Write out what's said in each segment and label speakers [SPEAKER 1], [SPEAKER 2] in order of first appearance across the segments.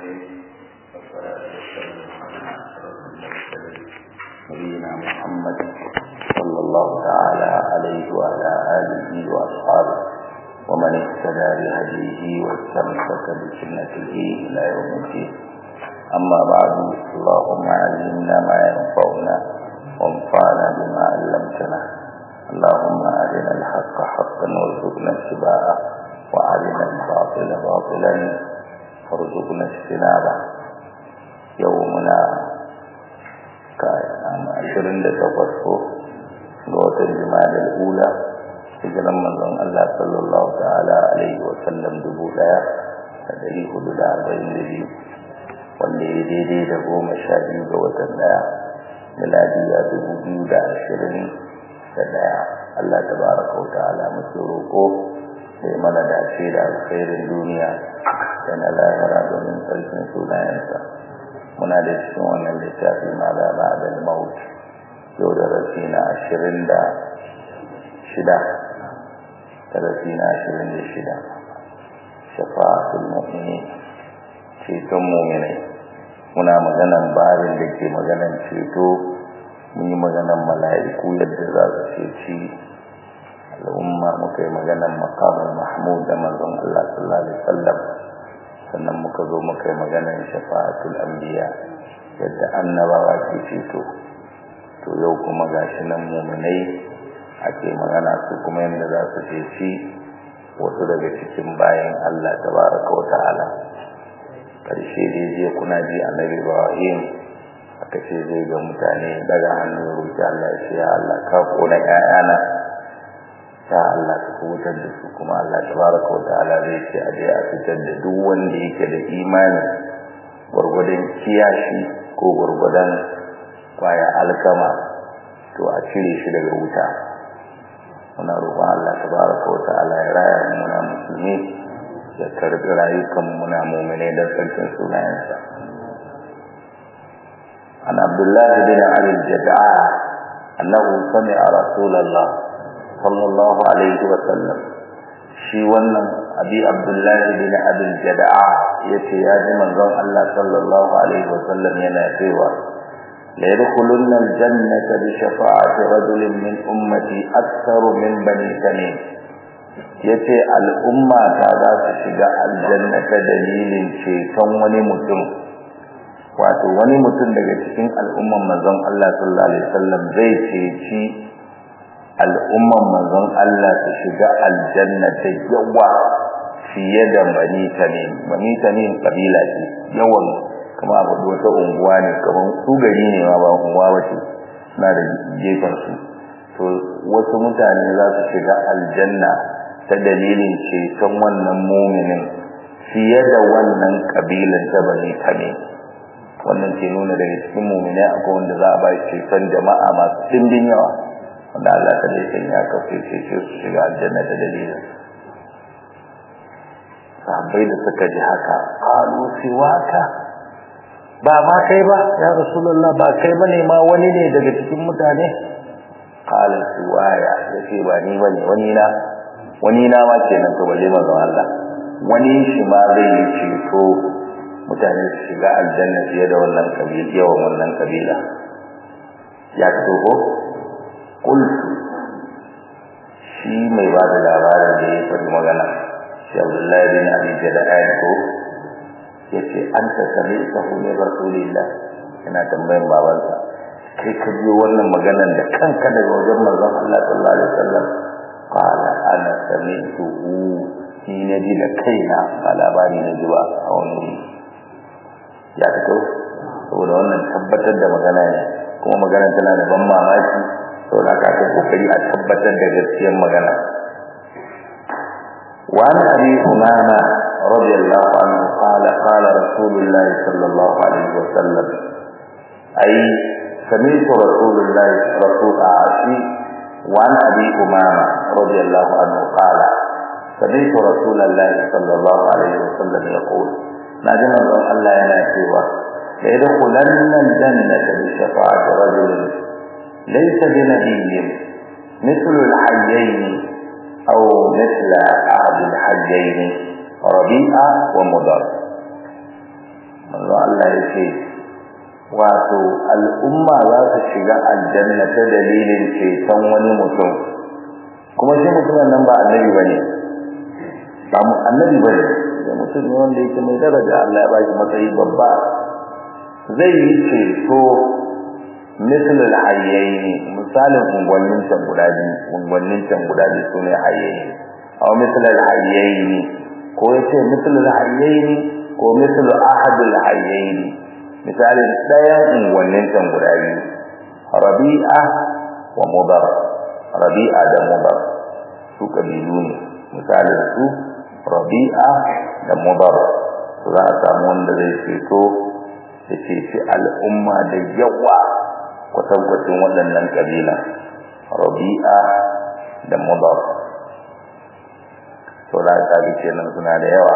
[SPEAKER 1] الرحيم والصلاة والسلام على أشرف المرسلين نبينا محمد صلى الله تعالى عليه وعلى آله وأصحابه ومن اهتدى بهديه واستمسك بسنته إلى يوم الدين أما بعد اللهم علمنا ما ينفعنا وانفعنا بما علمتنا اللهم أرنا الحق حقا وارزقنا اتباعه وأرنا الباطل باطلا وارزقنا اجتنابه يومنا كان عشرين لتفسه قوة الجمال الأولى hijiran manzon Allah sallallahu ta'ala alaihi wa sallam dubu daya da dari hudu da arba'in da biyu wanda ya daidai da goma sha biyu ga watan daya miladiya dubu biyu da ashirin da daya Allah ta baraka wa ta'ala muke roƙo da mana dace da alkhairin duniya da na lahira domin sarkin sunayensa muna da cikin wannan littafi ma da ba'da maut yau da rafi na ashirin da shida darasi na ashirin da shida shafa'atul mu'mini ceton mu'minai muna maganan barin da ke maganan ceto mun yi maganan mala'iku yadda za su ceci al'umma muka yi maganan makamul mahmud da manzon Allah sallallahu alaihi wasallam sannan muka zo muka yi maganan shafa'atul anbiya yadda annabawa ke ceto to yau kuma gashi nan mu'minai ake magana su kuma yadda za su ceci wasu daga cikin bayan Allah tabaraka wa ta'ala karshe dai je kuna ji annabi Ibrahim aka ce zai ga mutane daga hannun roki Allah ya ce ya Allah ka kona ƴaƴana ya Allah ka kubutar da su kuma Allah tabaraka wa ta'ala zai ce a je a fitar da duk wanda yake da imani gwargwadon kiyashi ko gwargwadon kwaya alkama to a cire shi daga wuta muna roƙon Allah tabaraka wa ta'ala ya raya mu muna musulmi ya karbi rayukan muna mu'mine da sarkin sunayensa an Abdullah bin Ali al-Jad'a annahu sami'a Rasulullah sallallahu alaihi wa sallam shi wannan abi Abdullah bin Abi al-Jad'a yace ya ji manzon Allah sallallahu alaihi wa sallam yana cewa ليدخلن الجنة بشفاعة رجل من أمتي أكثر من بني تميم yace al'umma ta za su shiga aljanna ta dalilin ceton wani mutum wato wani mutum daga cikin al'umman manzon Allah sallallahu alaihi wasallam zai ceci al'umman manzon Allah su shiga aljanna ta yawa fiye da bani tamim bani tamim kabila ce yawan kuma abu wata unguwa ne kamar su gari ne ma ba unguwa wace suna da gefen su to wasu mutane za su shiga aljanna ta dalilin ceton wannan muminin fiye da wannan kabilan ta bani tame wannan ke nuna daga cikin muminai akwai wanda za a ba ceton jama'a masu dimbin yawa wanda Allah ta dai sanya ka fice su shiga aljanna ta dalilin sahabbai da suka ji haka qalu siwaka ba ma kai ba ya rasulullah ba kai bane ma wani ne daga cikin mutane qala suwaya yace ba ni bane wani na wani na ma kenan to balle manzon Allah wani shi ma zai yi ceto mutane su shiga aljanna fiye da wannan kabila yawan wannan kabila ya fito ko kul shi mai ba da labarin da ya faɗi magana shi Abdullahi bin Abi Jada'an ko yace anta sami'tahu min rasulillah ina tambayan babansa kai ka ji wannan maganan da kanka daga wajen manzon Allah sallallahu alaihi wasallam qala ana sami'tuhu ni ne ji da kaina ba labari na ji ba a wani ya fito saboda wannan tabbatar da magana ne kuma magana tana da ban mamaki saboda ka ta kokari a tabbatar da gaskiyar magana وعن أبي أمامة رضي الله عنه قال قال رسول الله صلى الله عليه وسلم أي سمعت رسول الله رسول عاشي وعن أبي أمامة رضي الله عنه قال سمعت رسول الله صلى الله عليه وسلم يقول نجم الله يناتيوا ليدخلن الجنة بشفاعة رجل ليس بنبي مثل الحيين أو مثل أحد الحجين ربيعة ومضر manzo Allah ya ce wato al'umma za su shiga aljanna ta dalilin ceton wani mutum kuma shi mutumin nan ba annabi bane ba mu annabi bane da mutum ne wanda yake mai daraja Allah ya ba shi matsayi babba zai yi ceto misal al-hayyayn misalin ungwannin can guda biyu ungwannin can guda biyu sune hayyayn aw misal al-hayyayn ko yace misal al-hayyayn ko misal ahad al-hayyayn misalin ɗayan ungwannin can guda biyu rabi'a wa mudar rabi'a da mudar su kabilu ne misalin su rabi'a da mudar za a samu wanda zai ceto ya ceci al'umma da yawa kwatankwacin waɗannan kabila rabi'a da mudar to da ka bi kenan suna da yawa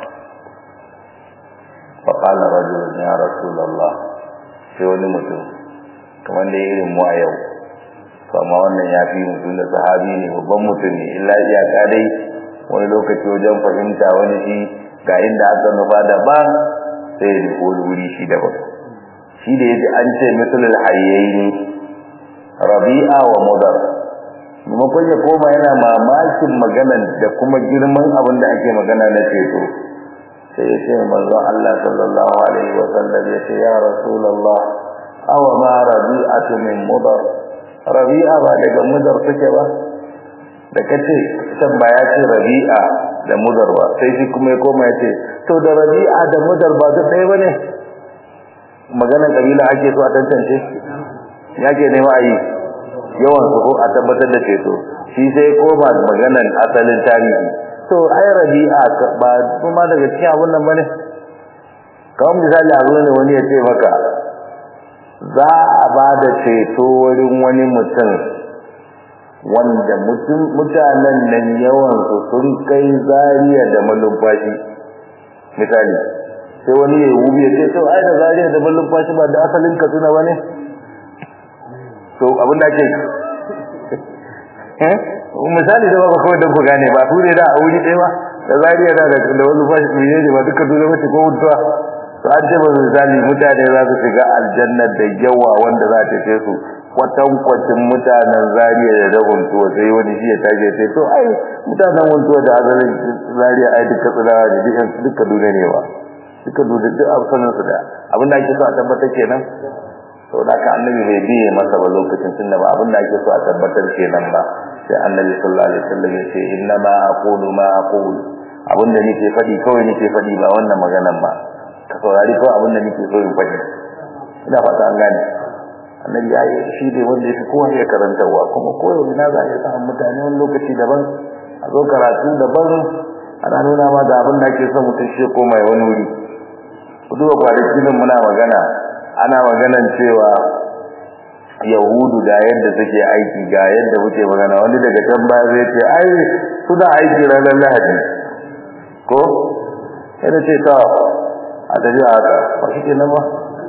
[SPEAKER 1] فقال رجل يا رسول الله sai wani mutum kamar da irin mu a yau amma wannan ya fi mutum da sahabi ne babban mutum ne illa iyaka dai wani lokaci wajen fahimta wani shi ga inda aka nufa daban sai ya nufi wani wuri shi daban shi da yaji an ce misalul hayyaini rabi'a wa mudar maimakon ya koma yana mamakin maganan da kuma girman abin da ake magana na ceto sai ya ce manzon Allah sallallahu alaihi wa sallam ya ce ya rasulullah aw ma rabi'atu min mudar rabi'a ba daga mudar take ba da kace san ba ya ce rabi'a da mudar ba sai shi kuma ya koma ya ce to da rabi'a da mudar ba duk ɗaya bane maganar kabila ake so a tantance ya ke nema a yi yawan su ko a tabbatar da ceto shi sai koma maganar asalin tarihi to ai rabi'a ba kuma daga cikin abun nan bane kawai misali a zo ne wani ya ce maka za a ba da ceto wurin wani mutum wanda mutanen nan yawan su sun kai zariya da malumfashi misali sai wani ya wubi ya ce to ai da zariya da malumfashi ba da asalin katsina bane to abin da ake misali da ba kawai don ku gane ba su ne da a wuri ɗaya ba da zariya da da wani fashi ne ne ba duka dole mace ko mutuwa to an ce ba misali mutane za su shiga aljanna da yawa wanda za ta ce su kwatankwacin mutanen zariya da da huntuwa sai wani shi ya tashi sai to ai mutanen huntuwa da azalin zariya ai duka tsirawa ne duka dole ne ba duka dole duk absanin su da abin da ake so a tabbatar kenan to da ka annabi bai biye masa ba lokacin tunda ba abin da ake so a tabbatar kenan ba sai annabi sallallahu alaihi wasallam ya ce inna ma aqulu ma aqulu abin da nake faɗi kawai nake faɗi ba wannan maganan ba ka saurari kawai abin da nake so in faɗi ina fata an gane annabi ya yi shi ne wanda ya fi kowa ya karantarwa kuma koyo ina za a iya samun mutane wani lokaci daban a zo karatu daban ana nuna ma da abin da ake son mutum shi koma ya wani wuri ku duba kwanaki nan muna magana ana maganan cewa yahudu ga yadda suke aiki ga yadda muke magana wani daga can baya zai ce ai suna aiki ranar lahadi ko sai da ce ta a tafi a haka ba shi ke nan ba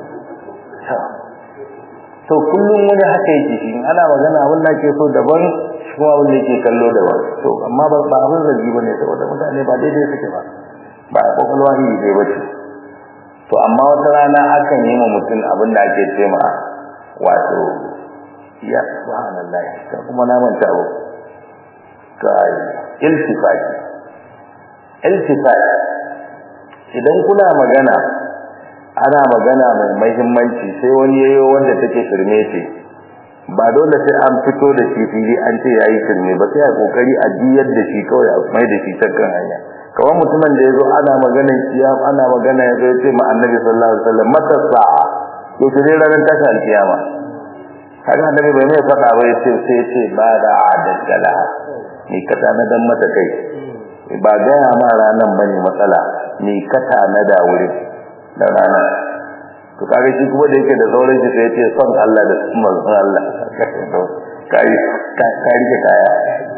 [SPEAKER 1] to kullum wani haka yake shi ana magana abin da ke so daban shi kuma abin da yake kallo daban to amma ba abin zargi ba ne saboda mutane ba daidai suke ba ba a kwakwalwa iri dai ba ce to amma wata rana akan yi ma mutum abin da ake ce ma wato ya subhanallahi ka kuma na manta abu kai iltifati iltifati idan kuna magana ana magana mai muhimmanci sai wani yayo wanda take shirme ce ba dole sai an fito da shi fili an ce yayi shirme ba sai a kokari a jiyar da shi kawai a mai da shi kan hanya kawai mutumin da yazo ana magana kiyama ana magana yazo ya ce ma annabi sallallahu alaihi wasallam mata sa'a to sai ranar tashin alkiyama kaga annabi bai mai faɗa ba yace sai yace ba da adadala ni kata na dan mata kai ba ga ma ranan bane matsala ni kata na da wurin da rana to kaga shi kuma da yake da sauran shi sai yace son Allah da manzon Allah kai ka rike kaya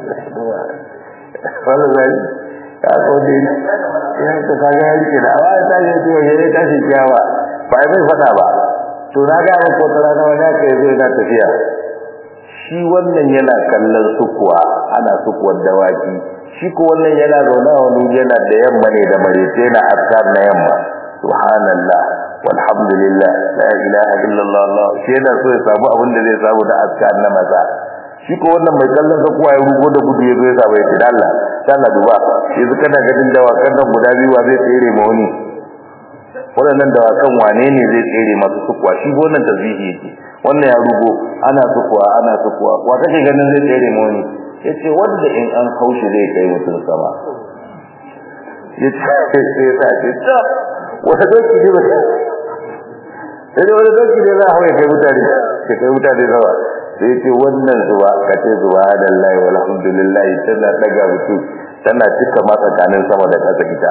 [SPEAKER 1] wannan zai ka ko dai ya to kaga ya rike da awa ta je to ya tashi kiyawa ba mai faɗa ba to na ga maka wata rana wani aka yi zai na tafiya shi wannan yana kallon sukuwa ana sukuwar dawaki shi ko wannan yana zaune a wani yana da yamma ne da marece yana askar na yamma subhanallah walhamdulillah la ilaha illallah Allah shi yana so ya samu abin da zai samu da aska na maza shi ko wannan mai kallon sa kuwa ya rugo da gudu ya zo ya samu ya ce da Allah da Allah duba yanzu kana ganin dawakan nan guda biyu wa zai tsere ma wani waɗannan dawakan wane ne zai tsere masu sukuwa shi wannan tasbihi yake wannan ya rugo ana sukuwa ana sukuwa wa kake ganin zai tsere ma wani yace wanda in an haushi zai kai mutum sama yace sai ta ce ta wata doki ne ba sai wani doki ne za a hawaye kai mutane ke kai mutane sama sai ce wannan zuwa ka ce zuwa da lai walhamdulillah tana daga mutum tana cika ma tsakanin sama da ƙasa ita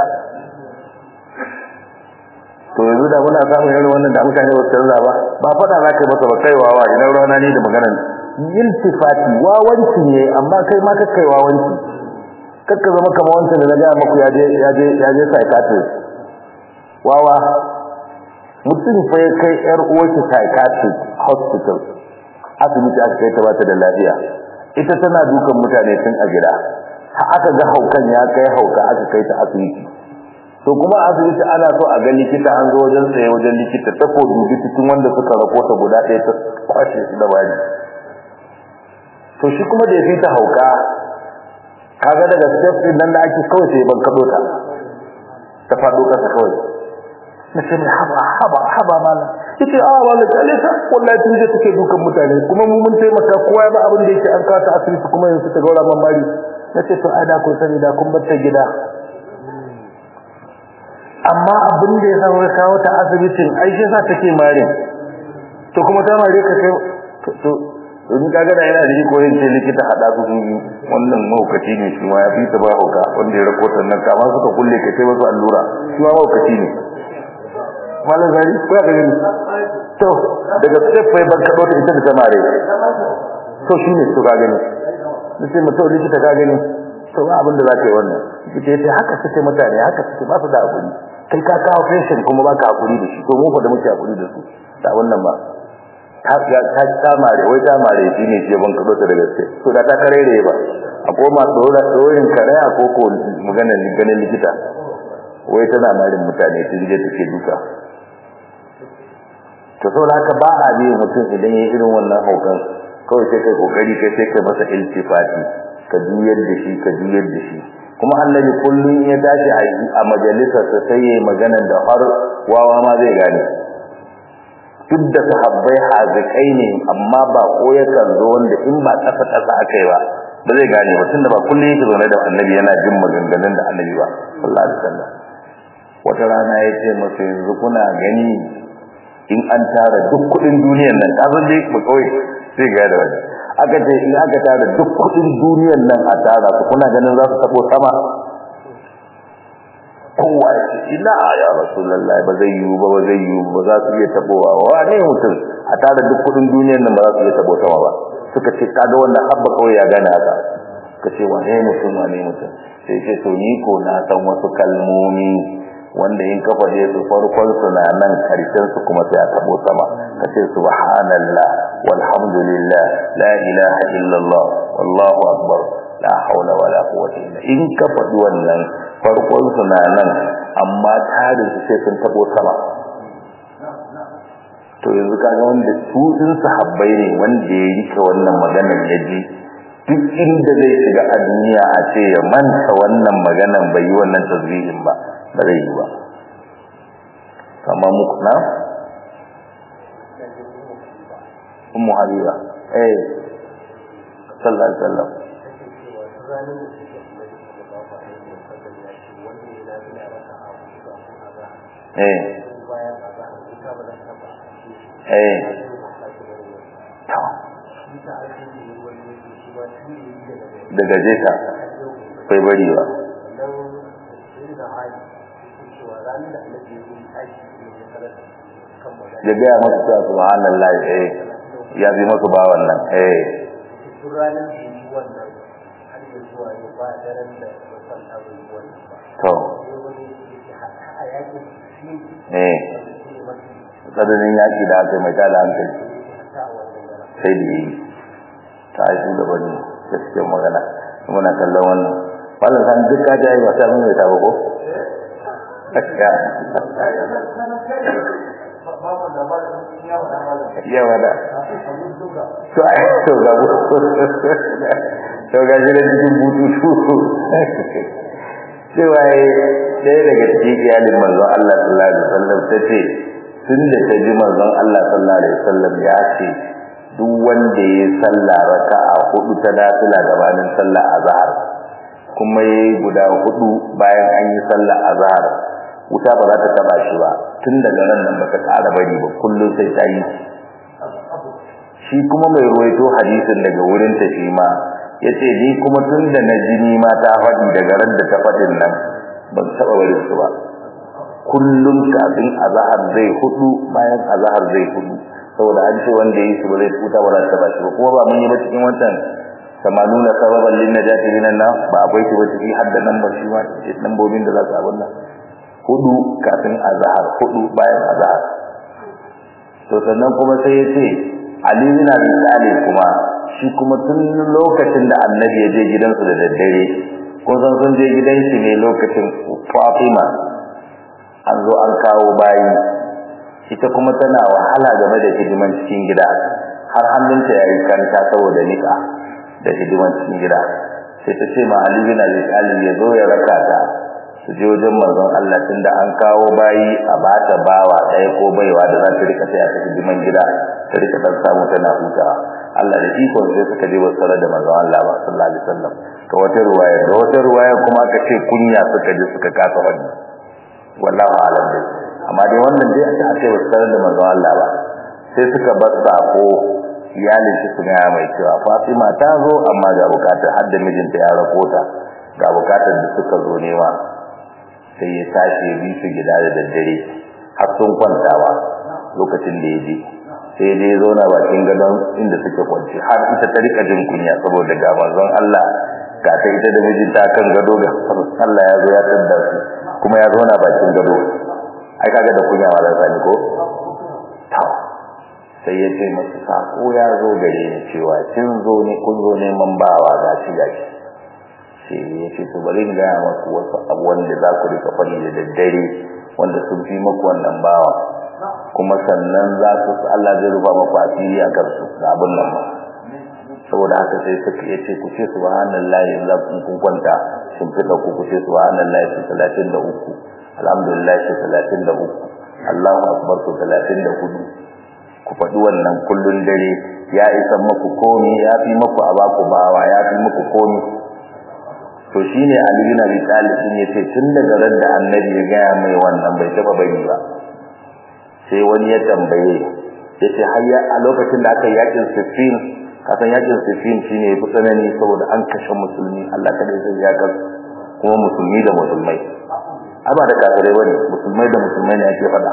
[SPEAKER 1] to yanzu da muna samun irin wannan da mutane ba su canza ba ba faɗa za ka yi masa ba kaiwa wa ina rana ne da maganar iltifati wawanci ne amma kai ma kakkai wawanci kakka zama kamar wancan da na gaya maku ya je ya je ya je psychiatrist wawa mutum fa ya kai yar uwarsa psychiatrist hospital asibiti aka kai ta bata da lafiya ita tana dukan mutane tun a gida aka ga haukan ya kai hauka aka kai ta asibiti to kuma asibiti ana so a ga likita an zo wajen tsaye wajen likita ta ko dubi cikin wanda suka rakota guda ɗaya ta kwashe su da bani to shi kuma da ya fita hauka kaga daga step din nan da ake kawai sai ban kado ta ta fado kasa kawai na ce mai haba haba haba malam yace a wala kale ta wallahi tun je take dukan mutane kuma mu mun taimaka kowa ya ba abin da yake an kawo ta asibiti kuma yanzu ta gaura man mari nace to ai da kun sani da kun bar ta gida amma abin da ya sa kawo ta asibitin ai shi sa take mare to kuma ta mare ka kai to in kaga da yana da ko yin ce likita hada su sun wannan maukaci ne shi ma ya fi ta ba hauka wanda ya rakotar nan kama suka kulle ka sai wasu allura shi ma maukaci ne malam zari ko ya gani to daga step bai ban kado ta ita da tamare to shine to ka gani nace mutum likita ka gani to ba abin da za ka yi wannan likita ya ce haka suke mutane haka suke ba su da hakuri kai ka kawo patient kuma ba ka hakuri da shi to mu fa da muke hakuri da su da wannan ba ta ta tamare wai tamare shine ke ban kado ta da gaske to da ta karere ba a koma dora dorin karaya ko ko magana ganin likita wai tana marin mutane ta je take duka to saboda haka ba a biye mutum idan ya irin wannan haukan kawai sai kai kokari kai sai kai masa iltifati ka juyar da shi ka juyar da shi kuma annabi kullun ya tashi a majalisar sa sai yayi maganar da har wawa ma zai gane duk da sahabbai hazikai ne amma ba ko yakan zo wanda in ba kasa kasa akai ba ba zai gane ba tunda ba kullun yake zaune da annabi yana jin maganganun da annabi ba sallallahu alaihi wasallam wata rana ya ce masa yanzu kuna gani in an tara duk kudin duniyar nan ta zan dai ba kawai sai ga da wani aka ce in aka tara duk kudin duniyar nan a tara su kuna ganin za su tabo sama kowa ya ce ina ya rasulullahi ba zai yiwu ba ba zai yiwu ba za su iya tabowa wa ne mutum a tara duk kudin duniyar nan ba za su iya tabo sama ba suka ce kaga wannan habba kawai ya gane haka ka ce wane mutum wane mutum sai ce to ni ko na san wasu kalmomi wanda in ka faɗe su farkon su na nan karshen su kuma sai a tabo sama ka ce subhanallah walhamdulillah la ilaha illallah wallahu akbar la haula wala quwwata illa in ka faɗi wannan farkon su na nan amma tarin su sai sun tabo sama to yanzu kaga wanda su din sahabbai ne wanda ya rike wannan maganar ya ji duk inda zai shiga a duniya a ce ya manta wannan maganar bai yi wannan tasbihin ba ba zai yi ba kamar muku na ummu habiba eh sallallahu alaihi wasallam eh eh daga jeta bai bari ba ya gaya masu cewa subhanallah eh ya bi masu ba wannan eh to eh tsananin yaƙi da aka mai tada hankali sai da yi ta aiki da wani gaskiyar magana muna kallon wannan wannan san duk ka jayi ba sai mun mai tabo ko yawa da to ai to ga to ga shi da cikin bututu cewa ɗaya daga cikin iyalin manzon Allah sallallahu alaihi wasallam ta ce tun da ta ji manzon Allah sallallahu alaihi wasallam ya ce duk wanda ya sallah raka'a hudu ta nafila gabanin sallah azhar kuma yayi guda hudu bayan an yi sallah azhar wuta ba za ta taba shi ba tun daga nan nan baka ƙara bari ba kullum sai ta yi shi kuma mai ruwaito hadisin daga wurin ta shi ma yace ni kuma tun da na jini ma ta faɗi daga ran da ta faɗin nan ban taɓa barin su ba kullum kafin azhar zai hudu bayan azhar zai hudu saboda an ce wanda yi su ba zai tuta ba za ta ba shi ba kuma ba mun yi ba cikin wancan samanuna sababan lin najati minan nan ba akwai shi ba ciki har da nan ba shi ma lambobin da za su abun nan hudu kafin azhar hudu bayan azhar to sannan kuma sai ya ce Ali bin Abi Talib kuma shi kuma tun lokacin da Annabi ya je gidansu da daddare kun san sun je gidan shi ne lokacin Fatima an zo an kawo bayi ita kuma tana wahala game da hidiman cikin gida har hannunta yayi kanta saboda nika da hidiman cikin gida sai ta ce ma Ali bin Abi Talib ya zo ya raka ta su je wajen manzon Allah tunda an kawo bayi a bata bawa ɗaya ko baiwa da za ta rika taya ta hidiman gida ta rika dan samu tana hutawa Allah da iko sai suka je wasu da manzon Allah ba sallallahu alaihi wasallam to wata ruwaya da wata ruwaya kuma aka ce kunya suka je suka kasa wani wallahi alam dai amma dai wannan dai aka ce wasu da manzon Allah ba sai suka bar sako iyalin shi sun ya mai cewa Fatima ta zo amma ga bukatar har da mijinta ya rakota ga bukatar da suka zo nema sai ya tashi bi su gida da daddare har sun kwantawa lokacin da ya je sai dai zo na bakin gadon inda suke kwanci har ita ta rika jin kunya saboda ga manzon Allah ga ta ita da mijinta kan gado ga Allah ya zo ya tadda su kuma ya zo na bakin gado ai kaga da kunya wala sani ko to sai ya ce masa sako ya zo gare ni cewa kin zo ne kun zo neman bawa gashi gashi sai ya ce to bari in gaya maku wasu abu wanda za ku rika faɗi da daddare wanda sun fi maku wannan bawa kuma sannan za su Allah zai rufa maku asiri a kansu da abin nan ba saboda haka sai suka ya ce ku ce subhanallahi za ku kun kwanta sun fita ku ku ce subhanallahi su talatin da uku alhamdulillah su talatin da uku Allahu akbar su talatin da hudu ku faɗi wannan kullun dare ya isa maku komi ya fi maku a baku bawa ya fi maku komi to shine Ali bin Abi Talib din yace tun daga ran da Annabi ya ga mai wannan bai taba bari ba sai wani ya tambaye yace hayya a lokacin da aka yakin Siffin kasan yakin Siffin shine yafi tsanani saboda an kashe musulmi Allah kada ya ya ga kuma musulmi da musulmai amma da kafirai bane musulmai da musulmai ne ake fada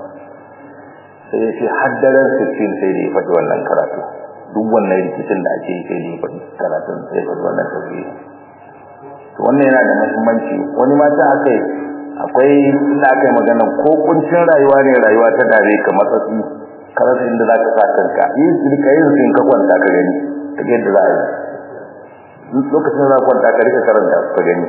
[SPEAKER 1] sai yace haddaran Siffin sai da ya faɗi wannan karatu duk wannan rikicin da ake yi sai da ya faɗi karatun sai ya faɗi wannan tafsiri wannan yana da muhimmanci wani mata akai akwai inda akai magana ko kuncin rayuwa ne rayuwa ta dare ka matsatsi karasa inda za ka sa kanka yi rika yin sun ka kwanta ka gani ta yadda za a yi lokacin za ka kwanta ka rika karanta ka gani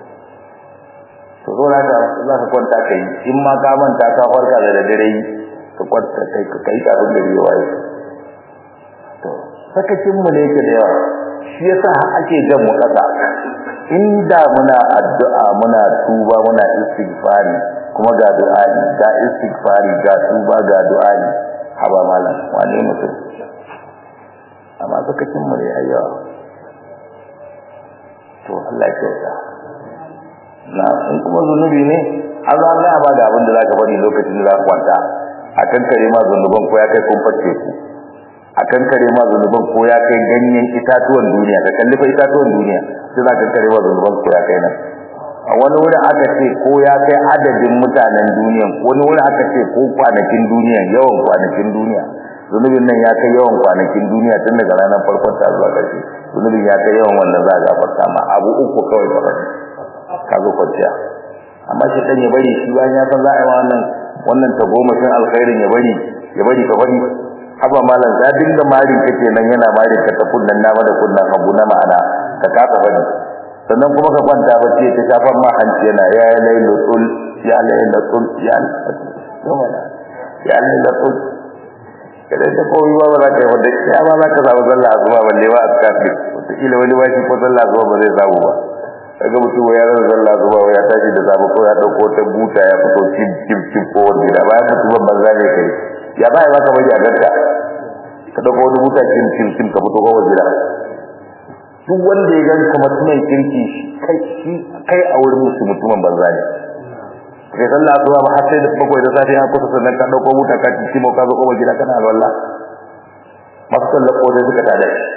[SPEAKER 1] to zo na za ka kwanta ka yi in ma ka manta ka farka da dare ka kwanta kai ka yi kafin gari ya waye to sakacin mu ne yake da yawa shi yasa ake jan mu kasa inda muna addu'a muna tuba muna istighfari kuma ga du'ani ga istighfari ga tuba ga du'ani haba malam wane mutum amma sakacin mu ne ayyawa to Allah ya kyauta na in kuma zunubi ne har za Allah ba da abin da zaka bari lokacin da zaka kwanta akan kare ma zunuban ko ya kai kun farce ku akan kare ma zunuban ko ya kai ganyen itatuwan duniya ka kalli fa itatuwan duniya sai za ka kare ma zunuban ko ya kai nan a wani wurin aka ce ko ya kai adadin mutanen duniya wani wurin aka ce ko kwanakin duniya yawan kwanakin duniya zunubin nan ya kai yawan kwanakin duniya tun daga ranar farkon ta zuwa ƙarshe zunubin ya kai yawan wannan za a gafarta ma abu uku kawai ba ka zo kwanciya amma shi dan ya bari shi bayan ya san za a yi wannan wannan tagomashin alkhairin ya bari ya bari ka bari haba malam ya dinga mari kake nan yana mari ka ta kunnan dama da kunnan hagu na ma'ana ka kasa bari sannan kuma ka kwanta bacci ta shafan ma hanci yana ya lailatul ya lailatul ya ya Allah da ku kada ta koyi ba ba za ka yi wanda ya ba za ka samu sallah asuba balle ba a kafin wataƙila wani ba shi ko sallah asuba ba zai samu ba kaga mutum ya rasa sallah asuba ya tashi da safe ko ya dauko ta buta ya fito cip cip cip ko wani da bayan mutumin banza ne kai ya ba ya baka bari a ganka ka dauko wani buta cip cip cip ka fito ko wani da duk wanda ya ganka mutumin kirki kai shi kai a wurin musu mutumin banza ne kai sallah asuba ba har sai da bakwai da safe an kusa sannan ka dauko buta ka ci mo ka zo ko gida kana alwala masu sallah ko dai suka tada shi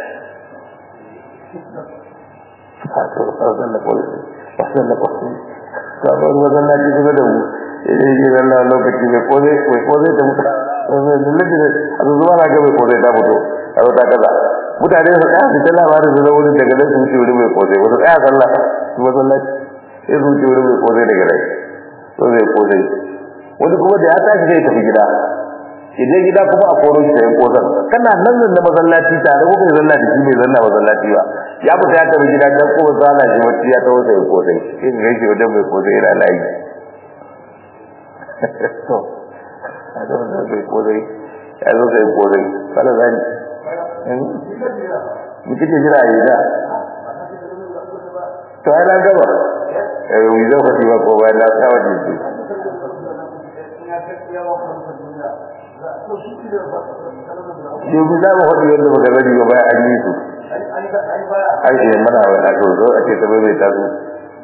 [SPEAKER 1] to sallah ko sallah ko sabon wajen na cikin da mu idan yi zalla lokaci mai ko zai mai ko zai ta mutu wannan lullabi ne a zuwa na ga mai ko zai ta mutu a wata kaza mutane su tsaya su ta labarin su zama wurin daga nan su wuce wurin mai ko zai wasu tsaya sallah su masallaci sai su wuce wurin mai ko zai daga nan so zai ko zai wani kuma da ya tashi zai tafi gida idan gida kuma a koro shi da ya kozar kana nan nan da masallaci tare ko kai zanna da shi bai zanna masallaci ba ya fita ya tafi gida dan kuma zana shi wacce ya tawo sai kozai sai ga shi wajen mai kozai yana layi to a zo da sai kozai ya zo sai kozai kala zani mu kike jira yi da to ai na gaba eh wi zo ka ba ko ba na tsawa ji yau za mu faɗi yadda baka zari ba bayan an yi su ai eh mana wa na so zo ake ta bai ta su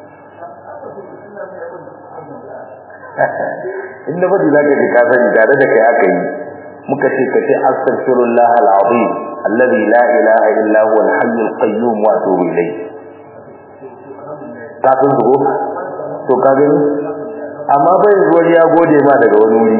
[SPEAKER 1] inda faɗi zaka ji ka sani tare da kai aka yi muka ce ka ce astaghfirullah al-azim alladhi la ilaha illa huwa al-hayy al-qayyum wa atubu ilayh ka san su to ka gani amma bai zuwa ya gode ma daga wani wuri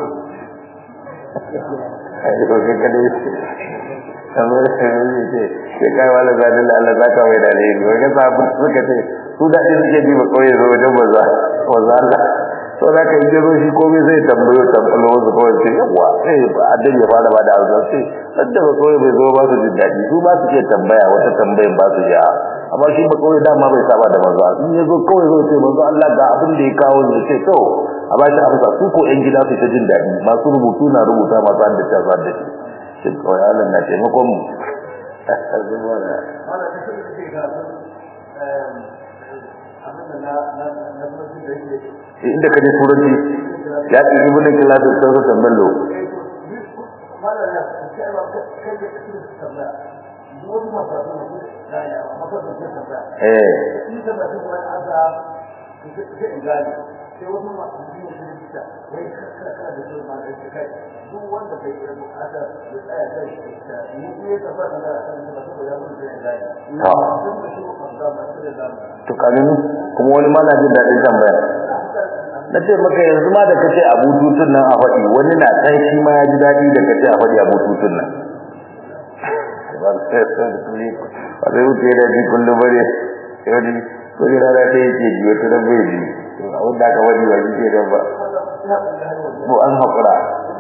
[SPEAKER 1] ai ko ke kade kamar sai ne ce ke kai wala zadin Allah zaka mai da ne ga sabu suka ce su da din suke bi ba kawai zo wajen baza baza Allah to da ka yi zo shi komai zai tambayo tambayo wasu kawai sai yawa sai addin ya fara bada arzu sai sadda ba kawai bai zo ba su jin daɗi su ba su ke tambaya wata tambayin ba su ja amma shi ba kawai dama bai saba da manzo in ya zo kawai zai ce manzo Allah ga abin da ya kawo ne sai to a ba shi amsa su ko yan gida su ta jin daɗi masu rubutu na rubuta masu haddace su haddace shi kawai Allah na taimakon mu inda ka je turanci ya ce ibn kilasu sai su tamballo eh to kamin kuma wani mana jin daɗin tambaya na ce maka yanzu ma da kace a bututun nan a faɗi wani na san shi ma ya ji daɗi da kace a faɗi a bututun nan ba zai wuce da ji kullum bare yau ko jira da ta yake ji wata da bai ji abin da aka wani ba ji ke da ba ko an haƙura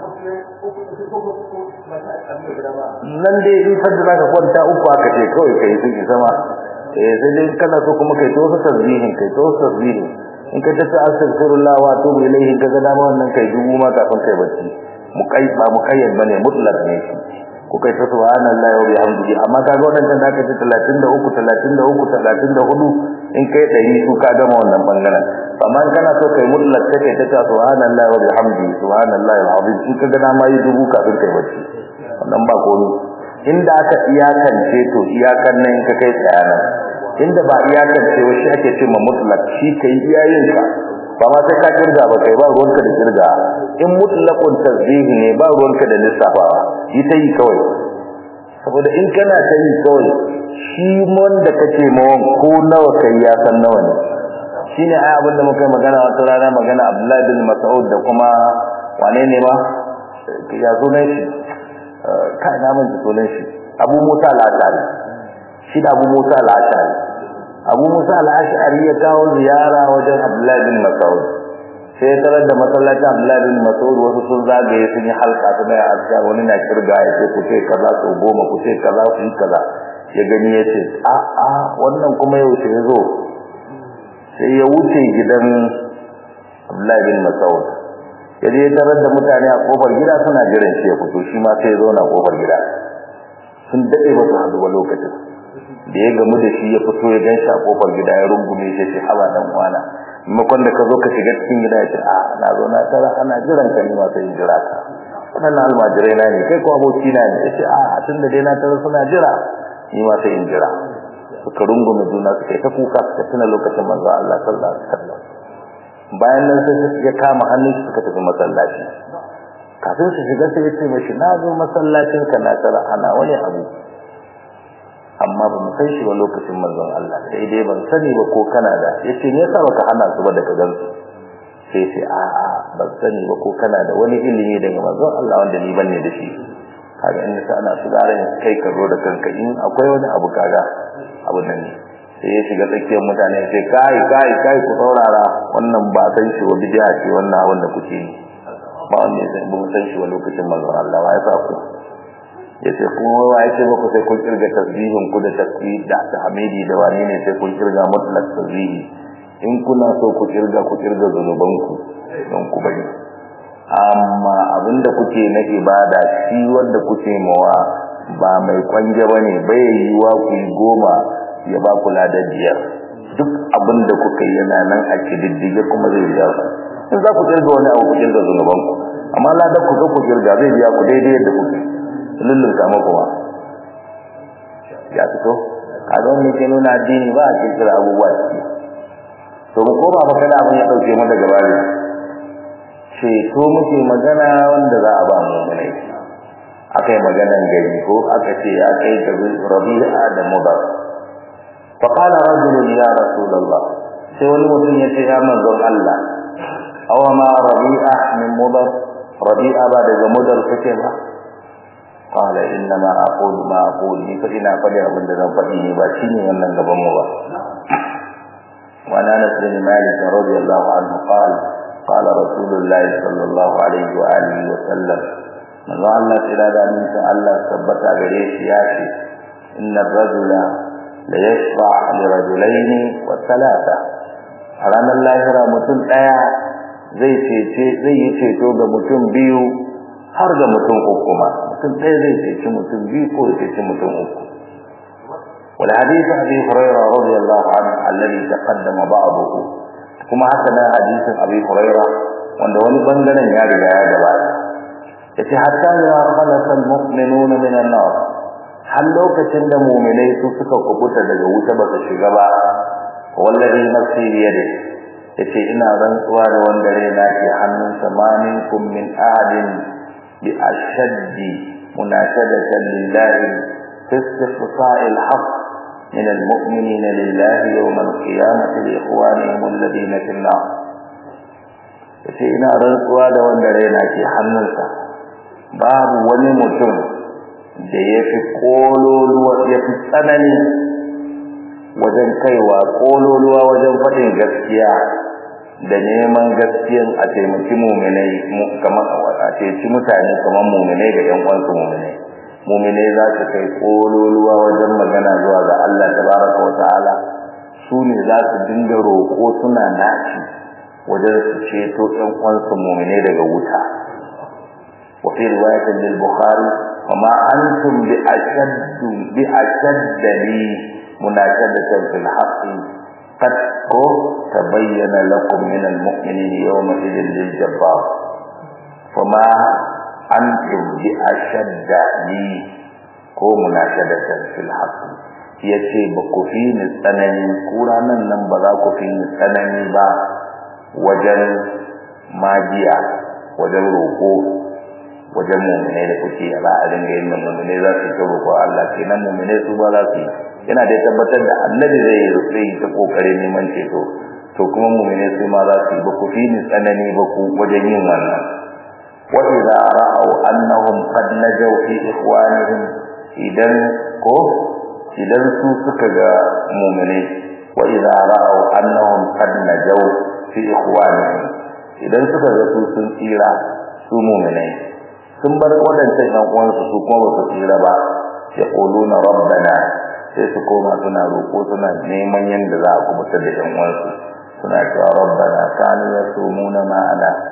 [SPEAKER 1] nan dai in fadda zaka kwanta uku aka ce kawai kai sun ki sama eh sai dai kana so kuma kai to tasbihin kai to tasbihin in ka tafi astaghfirullah wa atubu ilayhi kaga dama wannan kai dubu ma kafin kai bacci muqay ba muqayyad bane mutlaq ne shi ko kai ta subhanallahi wa bihamdihi amma kaga wannan da aka ce 33 33 34 in kai dari su ka gama wannan bangaren amma in kana so kai mutlaq sai kai ta subhanallahi wa bihamdihi subhanallahi alazim in kaga dama yi dubu kafin kai bacci wannan ba komai inda aka iyakance to iyakan nan in ka kai tsayana inda ba iyakance wa shi ake cewa mutlaq shi kai iyayen ka ba ma sai ka kirga ba kai ba ruwanka da kirga in mutlaqun tasbihi ne ba ruwanka da lissafawa yi ta yi kawai saboda in kana ta yi kawai shi wanda kace mawan ko nawa kai ya san nawa ne shine ai abin da muka magana wata rana magana Abdullahi bin Mas'ud da kuma wane ne ma ya sunan shi kai na mun sunan shi Abu Musa al-Ash'ari shi da Abu Musa al-Ash'ari Abu Musa al-Ash'ari ya kawo ziyara wajen Abdullahi bin Mas'ud sai tarar da masallacin Abdullahi bin Mas'ud wasu sun zagaye sun yi halka su da azkar wani na kirga ya ce ku ce kaza ko goma ku ce kaza ku yi kaza ya gani ya ce a a wannan kuma yau sai zo sai ya wuce gidan Abdullahi bin Mas'ud ya je tarar da mutane a kofar gida suna jiran shi ya fito shi ma sai ya zauna kofar gida sun dade ba su haɗu ba lokacin da ya gamu da shi ya fito ya gan shi a kofar gida ya rungume shi ce haba dan uwana maimakon da ka zo ka shiga cikin gida ya ce a na zo na tara ana jiran ka ni ma sai in jira ka wannan almajirai na ne kai ko aboki na ne ya ce a tun da dai na tara suna jira ni ma sai in jira suka rungume juna suka yi ta kuka suka tuna lokacin manzo Allah sallallahu alaihi wasallam bayan nan sai ya kama hannun suka tafi masallaci kafin su shiga sai ya ce mashi na zo masallacin ka na tara ana wani abu amma ba mu san shi ba lokacin manzon Allah sai dai ban sani ba ko kana da yace me yasa baka hana su ba daga gansu sai sai a a ban sani ba ko kana da wani ilimi daga manzon Allah wanda ni banne da shi kaga in sa ana sugaran kai ka zo da kanka in akwai wani abu kaga abu nan ne sai ya shiga tsakiyar mutane sai kai kai kai ku saurara wannan ba san shi wa bid'a ce wannan abin da kuke yi ba wanda ya ba san shi wa lokacin manzon Allah wa ya sa ku yace kuma wa yace ba ku sai kun kirga tasbihin ku da tasbih da tahmidi da wani ne sai kun kirga mutlaq tasbihi in kuna so ku kirga ku kirga zanuban ku don ku bari amma abinda kuke na ibada shi wanda kuke mawa ba mai kwanje bane bai yiwa ku goma ya ba ku ladan biyar duk abinda kuka yi yana nan a kididdige kuma zai biya ku in za ku kirga wani abu ku kirga zanuban ku amma ladan ku ku kirga zai biya ku daidai yadda kuke lullunta muku ba ya fito kaga wannan ke nuna addini ba a kirkira abubuwa ciki to mu koma fa kada abin ya dauke mu daga bari ceto muke magana wanda za a ba mu ne akai maganan gari ko aka ce ya kai ga rabi'a da mudar fa qala rajul ya rasulullah sai wani mutum ya ce ya manzon Allah aw ma rabi'a min mudar rabi'a ba daga mudar kake ba قال انما اقول ما اقول ni fa ina faɗi abin da zan faɗi ne ba shine wannan gaban mu ba وعن انس بن مالك رضي الله عنه قال قال رسول الله صلى الله عليه واله وسلم من الله الى ان الله ثبت gare shi ya ce ان الرجل ليشفع لرجلين وثلاثه ranar lahira mutum daya zai cece zai yi ceto ga mutum biyu har ga mutum uku ma mutum ɗaya zai ceci mutum biyu ko ya ceci mutum uku والحديث أبي هريرة رضي الله عنه الذي تقدم بعضه كما حسنا حديث أبي هريرة وأن ولي بندنا ياري يا جبال يتي حتى إذا خلص المؤمنون من النار هل لو كتند مؤمني سوسك قبوتا دقوت بس الشغبا والذي نفسي بيده yace ina rantsuwa da wanda raina ke hannun samaninkum min ahadin bi ashaddi munashadatan lillahi fi istifsa'il haqq من المؤمنين لله يوم القيامة لإخوانهم الذين في النار yace ina rantsuwa da wanda raina ke hannunsa babu wani mutum da ya fi kololuwa ya fi tsanani wajen kaiwa kololuwa wajen faɗin gaskiya da neman gaskiyan a taimaki muminai kamar a ceci mutane kamar muminai da ƴan uwansu muminai muminai za su kai kololuwa wajen magana zuwa ga Allah tabaraka wa ta'ala su ne za su dinga roƙo suna naci wajen su ceto ɗan uwansu muminai daga wuta wa fi riwayatin lil bukhari wa ma antum bi ashaddu bi ashaddali munashadatan fil haqqi qad ko tabayyana lakum min al mu'minina yawma idhil lil jabbar fama antum bi ashadda li ko munashadatan fil haqq yace ba ku fi ni tsanani kuranan nan ba za ku fi ni tsanani ba wajen magiya wajen roko wajen mu'minai da kuke ba a dinga yin mu'minai za su ta roƙo Allah kenan mu'minai su ba za su yana da tabbatar da annabi zai yi rufe ta kokarin neman ceto to kuma mu'minai su ma za su yi ba ku fi ni tsanani ba ku wajen yin wannan وإذا رأوا أنهم قد نجوا في إخوانهم إذن كو إذن سوسك مؤمنين وإذا رأوا أنهم قد نجوا في إخوانهم إذن سوسك سوسن إيرا su mu'minai sun bar wadancan ɗan uwansu su kuma ba su tsira ba yaquluna rabbana sai su koma suna roƙo suna neman yadda za a kubutar da ɗan uwansu suna cewa rabbana kanu yasumuna ma'ana sun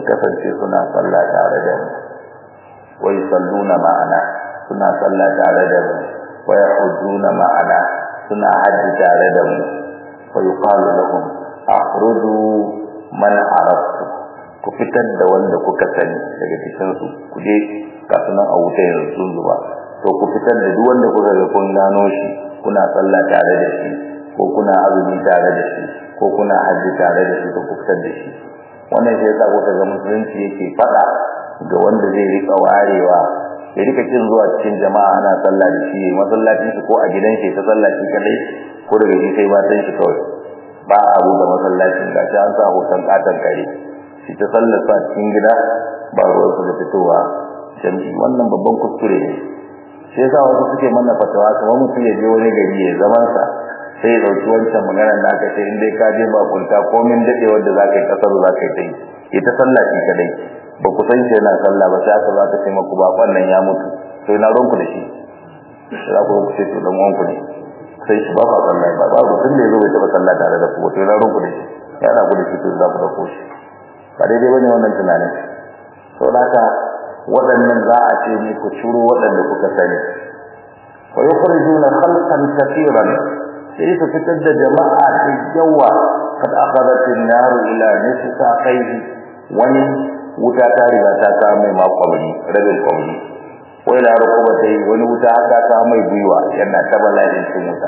[SPEAKER 1] kasance suna sallah tare da mu wa yusalluna ma'ana suna sallah tare da mu wa yahujjuna ma'ana suna hajji tare da mu fa yuqalu lahum akhruju man araftu ku fitar da wanda kuka sani daga cikin su ku je kasunan a wuta yanzu sun zuba to ku fitar da duk wanda kuka ga kun gano shi kuna sallah tare da shi ko kuna azumi tare da shi ko kuna hajji tare da shi to ku fitar da shi wannan sai yasa kuka ga musulunci yake fada ga wanda zai rika warewa ya rika kin zuwa cikin jama'a ana sallah da shi masallacin shi ko a gidan shi ta sallah shi kadai ko daga shi sai matan shi kawai ba a buɗe masallacin gashi an sa hoton katon kare shi ta sallar sa cikin gida ba ruwan su da fitowa jami'i wannan babban kuskure ne shi yasa wasu suke mana fatawa kamar mutum ya je wani gari ya zaman sa sai ya dauki wancan maganar da aka ce in dai ka je bakunta komin dade wanda za ka yi kasar za ka yi ta yi ita sallah shi kadai ba ku san shi yana sallah ba sai aka za ka ce maku ba wannan ya mutu sai na ronku da shi za ku ku ce to dan wanku ne sai shi ba ba sallah ba ba ku tun da yazo bai taba sallah tare da ku to na ronku da shi ya na ku da shi to za ku dauko shi ba daidai bane wannan tunanin saboda haka waɗannan za a ce ne ku ciro waɗanda kuka sani wa yukhrijuna khalqan kathiran sai su fitar da jama'a da yawa kad akhadat an-nar ila nisfa qayhi wani wuta ta riga ta kawo mai makwabri rabin kwabri wai da rukuba ta yi wani wuta aka kawo mai gwiwa yana ta bala'in cin wuta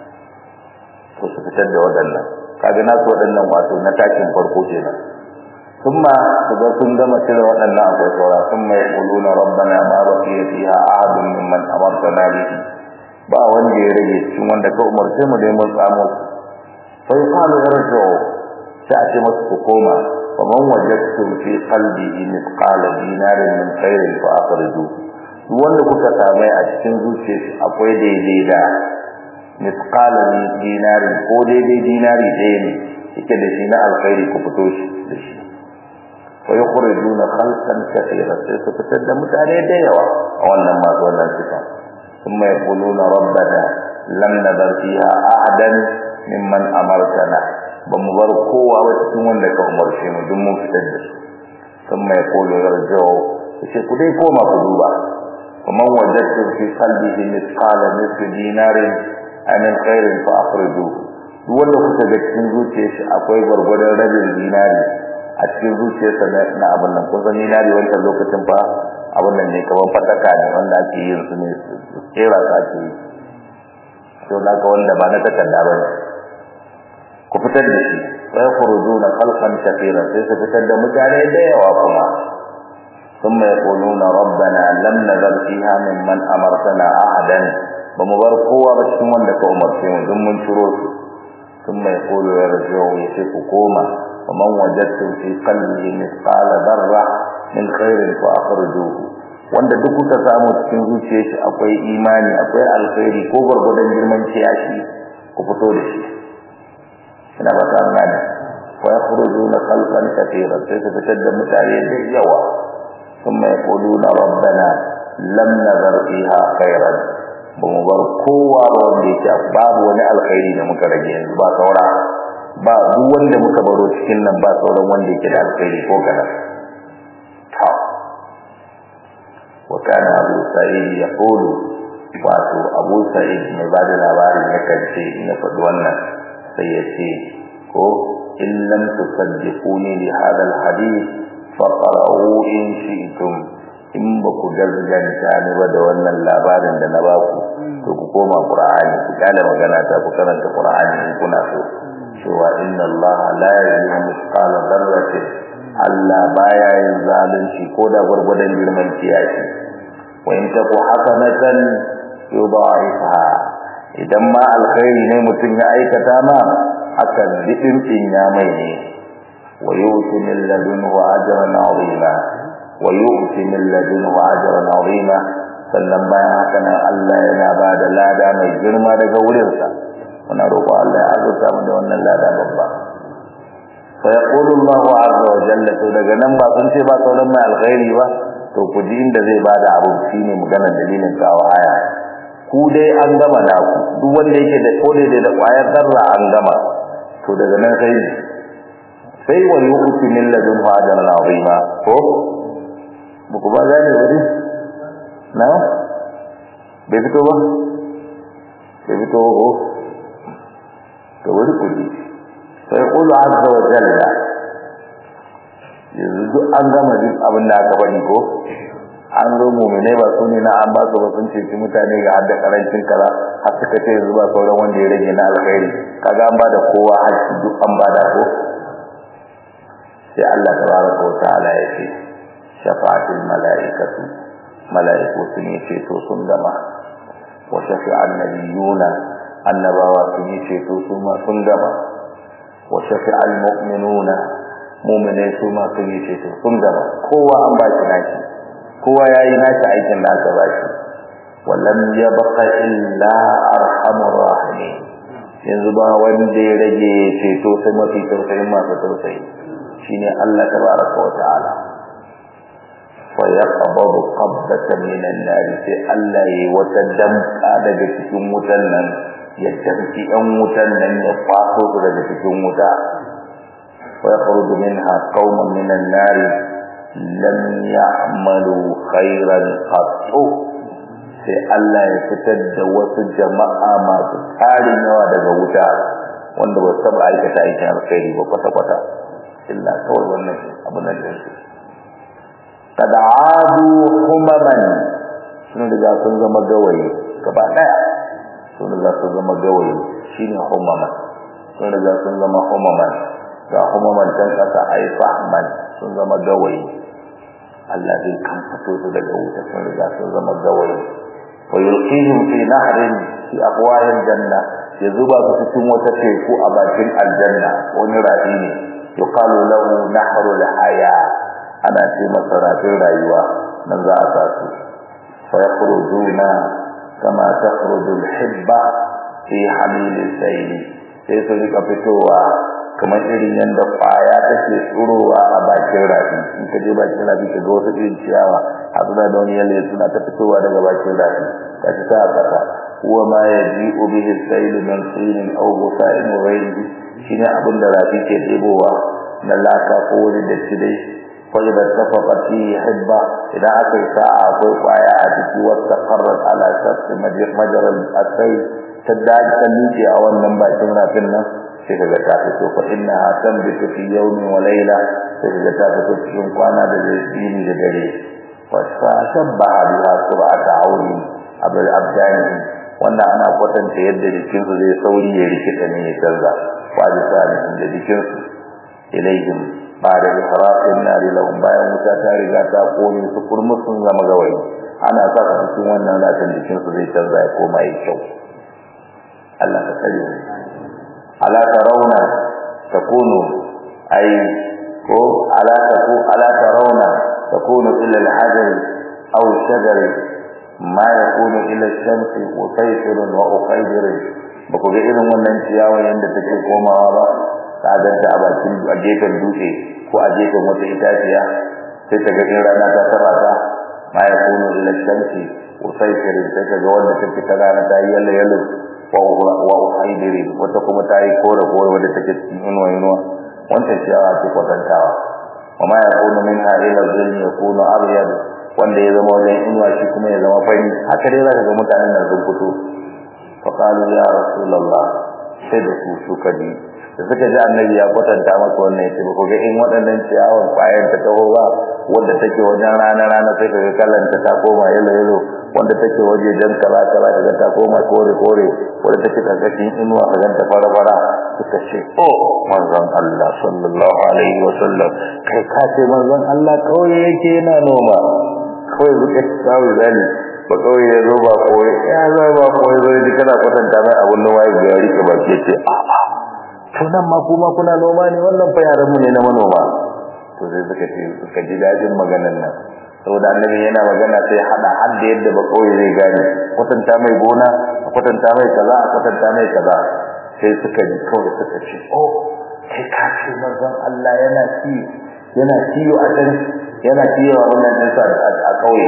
[SPEAKER 1] to su fitar da waɗannan kaga nasu waɗannan wato na takin farko kenan ثم إذا كنتم كذا وأن أبو سورة ثم يقولون ربنا ما بقي فيها أحد ممن أمرتنا به ba wanda ya rage cikin wanda ka umarce mu da mun samu fa yuqalu irji'u sai a ce masu ku koma fa man wajadtum fi qalbihi mithqala dinarin min khairin fa akhriju duk wanda kuka same a cikin zuciyarsa akwai daidai da mithqala dinarin ko daidai dinari ɗaya ne yake da shi na alkhairi ku fito shi da shi fa yukhrijuna khalqan kathiran sai su fitar da mutane da yawa a wannan masu wannan sifa ثم يقولون ربنا لم نذر فيها أحدا ممن أمرتنا بمبر قوة وتكون لك أمر شيء مدم فتد ثم يقول يرجعوا يقول لي كوما قلوبا ومن وجدت في قلبه مثقال نصف دينار من خير فأخرجوه duk wanda kuka ga cikin zuciyar shi akwai gwargwadon rabin dinari a cikin zuciyarsa na abin nan kun san dinari wancan lokacin fa abin nan ne kamar fataka ne wanda ake yin su ne kera su ake yi to da ka wanda ba na takarda ba ne ku fitar da shi wai khurujuna khalqan kathira sai su fitar da mutane da yawa kuma ثم يقولون ربنا لم نذر فيها ممن أمرتنا أحدا بمبار قوة بشكم وندك أمرتهم ثم شروط ثم يقول يرجعوا يشيك كوما ومن وجدتم في قلبه مثقال ذرة min khairin fa akhrijuhu wanda duk kuka samu cikin zuciyar shi akwai imani akwai alkhairi ko gurgurdan girman ciyashi ku fito da shi ina ba ta gane wa yakhrujuna khalqan katira sai su fitar da mutane da yawa thumma yaquluna rabbana lam nazar fiha khairan ba mu bar kowa ba wanda yake babu wani alkhairi da muka rage yanzu ba saura ba duk wanda muka baro cikin nan ba sauran wanda yake da alkhairi ko kana وكان أبو سعيد يقول واتو أبو سعيد mai ba da labarin yakan ce in ya faɗi wannan sai ya ce ko in lam tusaddiquni li hadha alhadith faqra'u in shi'tum in ba ku gaskanta ni ba da wannan labarin da na ba ku to ku koma qur'ani ku kala magana ta ku karanta qur'ani in kuna so cewa inna allaha la yuzlimu mithqala dharratin Allah baya yin zalunci ko da gurgudan girman kiyashi wa in taku hasanatan yudha'ifha idan ma alkhairi ne mutum ya aikata ma akan didin din ya mai ne wa yu'ti min ladunhu ajran 'azima wa yu'ti min ladunhu ajran 'azima sannan bayan haka nan Allah yana ba da lada mai girma daga wurinsa muna roƙo Allah ya azurta mu da wannan lada babba فيقول الله عز وجل to daga nan ba sun ce ba sauran mai alkhairi ba to ku ji inda zai bada abu shine magana dalilin kawo aya ku dai an gama na ku duk wanda yake da kode da kwayar zarra an gama to daga nan sai sai wa yu'ti min ladunhu ajran azima ko buku ba gane wuri na bai fito ba bai fito ko to wuri kudi sai qul azza wa jalla yanzu duk an gama duk abin da aka faɗi ko an zo mu'mine ba su ne na an ba su ba sun ceci mutane ga hadda karancin kaza har suka ce yanzu ba sauran wanda ya rage na alkhairi kaga an ba da kowa haƙƙi duk an ba da ko sai Allah tabaraka wa ta'ala ya ce shafa'atul mala'ikatu mala'iku sun yi ceto sun gama wa shafi'an nabiyuna annabawa sun yi ceto su ma sun gama wa shafi'al mu'minuna mu'minai su ma sun yi ceto sun gama kowa an ba shi nashi kowa ya yi nashi aikin da aka ba shi wallam yabqa illa arhamur rahimin yanzu ba wanda ya rage ceto sai mafi tausayin masu tausayi shine Allah tabaraka wa ta'ala fa yaqbadu qabdatan min an-nar sai Allah yayi wata damka daga cikin wutan nan ya tafi ɗan wutan nan ya faso su daga cikin wuta wa yakhruju minha qauman min an-nar lam ya'malu khairan qattu sai Allah ya fitar da wasu jama'a masu tarin yawa daga wuta wanda ba su taɓa aikata aikin alkhairi ba kwata-kwata illa kawai wannan abu na da su kada adu humaman sun riga sun zama gawayi gaba daya sun riga sun zama gawayi shine humaman sun riga sun zama humaman ga humaman can kasa ai fahman sun zama gawayi Allah zai kan fito su daga wuta sun riga sun zama gawayi wa yulqihim fi nahrin fi aqwayil janna ya zuba su cikin wata teku a bakin aljanna wani rafi ne yuqalu lahu nahrul haya ana ce masa rafin rayuwa nan za a sa su fa yakhrujuna kama takhruju al-hibba fi hamil al-sayl sai su rika fitowa kamar irin yanda kwaya take tsurowa a bakin rafi in ka je bakin rafi ka ga wasu irin ciyawa a suna da wani yalle suna ta fitowa daga bakin rafi ka ci ta kasa huwa ma yaji'u bihi al-sayl min tin aw busa'in wa ghayrihi shine abin da rafi ke debowa na laka ko wani datti dai wani da tafaka fi hibba idan aka yi sa'a akwai kwaya a ciki wata karar ala shafi majalar asai ta daji ta liƙe a wannan bakin rafin nan sai kaga ta fito fa inna ha tanbitu fi yawmin wa layla sai kaga ta fito cikin kwana da yini da dare wa shabbaha biha sur'ata auri abul abdani wannan ana kwatanta yadda jikinsu zai sauri ya rikita ne ya canza wa bisani da jikinsu ilaihim ba da ihraqin nari lahum bayan wuta ta riga ta kone su kurmus sun zama gawayi ana sa ka cikin wannan latin jikin su zai canza ya koma yi kyau Allah ka kare mu ala tarawna takunu ay ko ala taku ala tarawna takunu ila al-hajar aw shajar ma yakunu ila ash-shamsi wa sayfirun wa ukhaydir ba ku ga irin wannan ciyawa yanda take komawa ba ta ganta a bakin a gefen dutse ko a gefen wata itaciya sai ta ga rana ta taba ta ma ya kunu ila shamsi usayfir sai ta ga wanda take ta rana ta yi yalla yalla wa wa uhaidiri wata kuma ta yi kore kore wanda take cikin inuwa inuwa wannan ciyawa ce kwatantawa wa ma ya kunu minha ila zilli ya kunu abyad wanda ya zama wajen inuwa shi kuma ya zama fari haka dai zaka ga mutanen nan sun fito fa qalu ya rasulullah sai da su suka ji da suka ji annabi ya kwatanta maka wannan yace ko ga in waɗannan ciyawan kwayan ta taho ba wanda take wajen rana rana sai kaga kallon ta koma yalo yalo wanda take waje jan kaza kaza kaga ta koma kore kore wanda take karkashin inuwa kaga ta fara fara suka ce oh manzon Allah sallallahu alaihi wasallam kai ka ce manzon Allah kawai yake yana noma kawai zuke tsawo zani ba kawai ya zo ba koyi ya zo ba koyi zo ji kana kwatanta mai abun noma ya ga rike ba ke ce a'a to nan ma kuma kuna noma ne wannan fa yaran mu ne na manoma to sai suka ce suka ji dadin maganar nan saboda annabi yana magana sai hada har da yadda ba kauye zai gane kwatanta mai gona kwatanta mai kaza kwatanta mai kaza sai suka ji kawai suka ce oh kai ka ce manzon Allah yana ci yana ciyo a can yana ciyo a wannan dinsa a kauye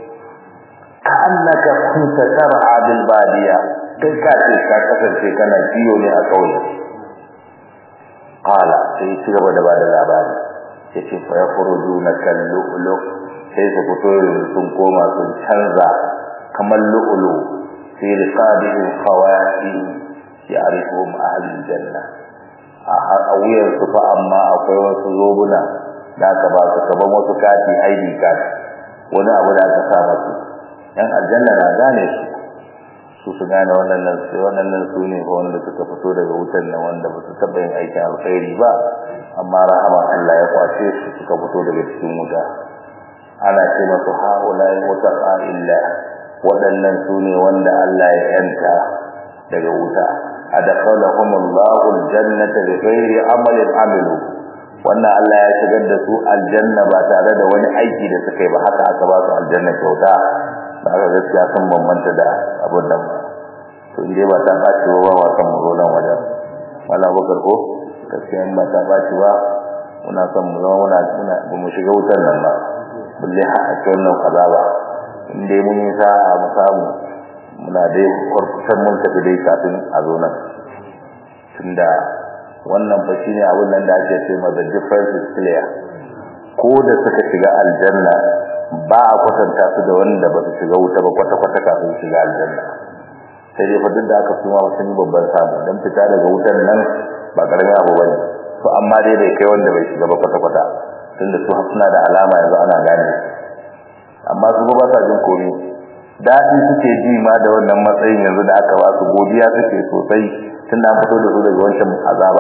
[SPEAKER 1] ka annaka kunta tar'a bil badiya kai ka ce ka kasance kana ciyo ne a kauye qala sai ci gaba da bada labari yace fa yakhrujuna kal lu'lu sai su fito sun koma sun canza kamar lu'lu fi riqabihi khawati ya'rifuhum ahlul janna a wuyar su fa amma akwai wasu zobuna da aka ba su kaban wasu kati ID card wani abu da aka sa masu yan aljanna na gane su su su gane wannan nan sai wannan nan su ne wanda suka fito daga wutan nan wanda ba su taba yin aikin alkhairi ba amma rahama Allah ya kwace su suka fito daga cikin wuta ana ce masu haulai mutaqa illa waɗannan su ne wanda Allah ya yanta daga wuta adkhalahum Allahu aljannata bighairi amalin amilu wannan Allah ya shigar da su aljanna ba tare da wani aiki da suka yi ba haka aka ba su aljanna kyauta da aka gaskiya sun bambanta da abin nan to inde ba ta baci ba ba san mu zo nan wajen wala bakar ko gaskiya in ba ta baci ba muna son mu zama muna muna ba mu shiga wutar nan ba bulle ha a cikin nan azaba in dai mun yi sa'a mu samu muna dai kurkusan mun tafi dai kafin a zo nan tunda wannan fa shine abin nan da ake ce ma the difference is clear ko da suka shiga aljanna ba a kwatanta su da wanda ba su shiga wuta ba kwata kwata kafin shiga aljanna sai dai fa duk da aka suma sun yi babban samu dan fita daga wutan nan ba karamin abu bane to amma dai bai kai wanda bai shiga ba kwata kwata tunda su suna da alama yanzu ana gane amma su ba sa jin komai daɗi suke ji ma da wannan matsayin yanzu da aka ba su godiya suke sosai tun da an fito da su daga wancan azaba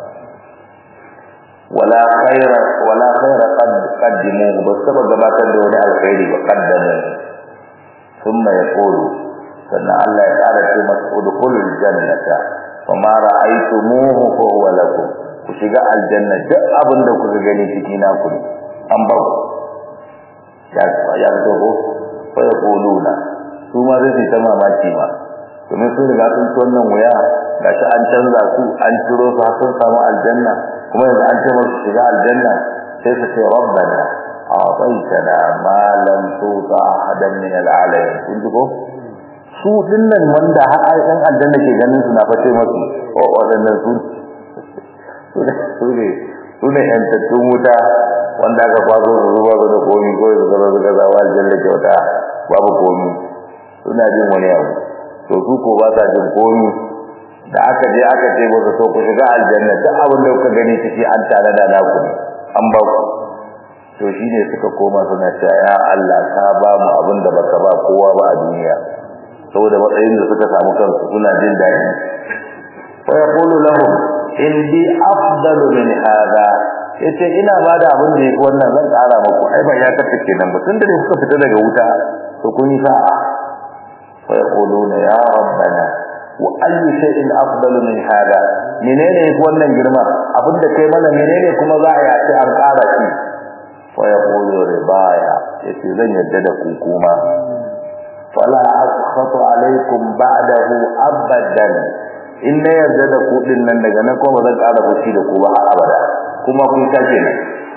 [SPEAKER 1] wala khaira wala khaira qad qaddimu ba saba gabatar da wani alkhairi ba qaddamu thumma yaqulu sannan Allah ya ƙara ce masa udkhulul jannata fama ra'aytumuhu fa huwa lakum ku shiga aljanna duk abin da kuka gani ciki na ku an ba ku ya ya to ko fa yaquluna su ma zai ta mamaki ma domin sun riga sun ci wannan wuya gashi an canza su an ciro su har sun samu aljanna kuma yanzu an ce musu shiga aljanna sai su ce rabbana a'taytana ma lam tuta ahadan min al'alamin kun ji ko su dinnan wanda har ai dan aljanna ke ganin su na face musu wadannan su su ne su ne su ne yan tattun wuta wanda aka kwazo su zuba su da komi ko su zama su gaza wa aljanna kyauta babu komi suna jin wani abu to su ko ba sa jin komi da aka je aka ce musu to ku shiga aljanna duk abin da kuka gani ciki an tare da naku ne an ba ku to shine suka koma suna cewa ya Allah ka ba mu abin da baka ba kowa ba a duniya saboda matsayin da suka samu kansu suna jin daɗi wa yaqulu lahum indi afdalu min hada yace ina ba da abin da yake wannan zan ƙara muku ai ba ya kace kenan ba tunda ne kuka fita daga wuta to kun yi sa'a wa yaquluna ya rabbana wa ayyu shay'in afdalu min hada menene yake wannan girma abinda kai mana menene kuma za a yace an ƙara shi wa yaqulu ribaya yace zan yadda da ku kuma fala askhatu alaikum ba'dahu abadan in na yarda da ku din nan daga nan kuma zan ƙara fushi da ku ba har abada kuma kun kace ne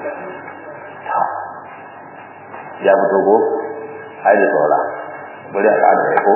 [SPEAKER 1] ya fito ko ai da saura bari a ƙara ko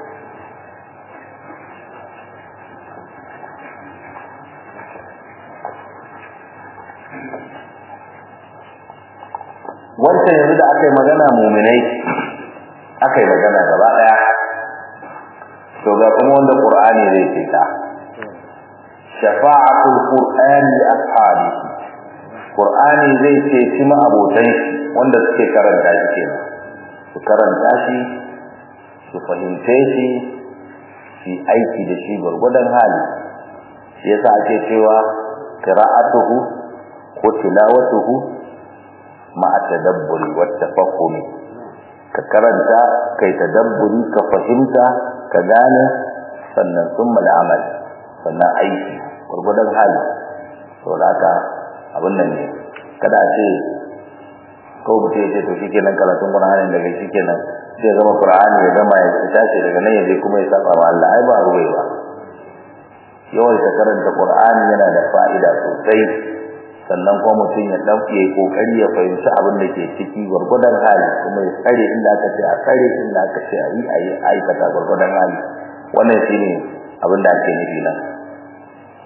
[SPEAKER 1] wancan yanzu da aka yi magana muminai aka yi magana gaba daya to ga kuma wanda qur'ani zai ce ta shafa'atul qur'ani li ashabi qur'ani zai ce shi ma abotan shi wanda suke karanta shi kenan su karanta shi su fahimce shi su aiki da shi gurgudan hali shi yasa ake cewa qira'atuhu ko tilawatuhu ma'a tadabburi wa tafahumi ka karanta kai tadabburi ka fahimta ka gane sannan summa al'amal sannan aiki gurgudan hali to haka abin nan ne kada a ce ko mutum ya ce to shikenan karatun Qur'ani daga shikenan sai ya zama Qur'ani ya gama ya tashi daga nan ya je kuma ya saba ma Allah ai ba ruwai ba yawan ta karanta Qur'ani yana da fa'ida sosai sannan kuma mutum ya dauke kokari ya fahimci abin da ke ciki gurgudan hali kuma ya tsare inda aka ce a tsare inda aka ce a yi a yi aikata gurgudan hali wannan shine abin da ake nufi nan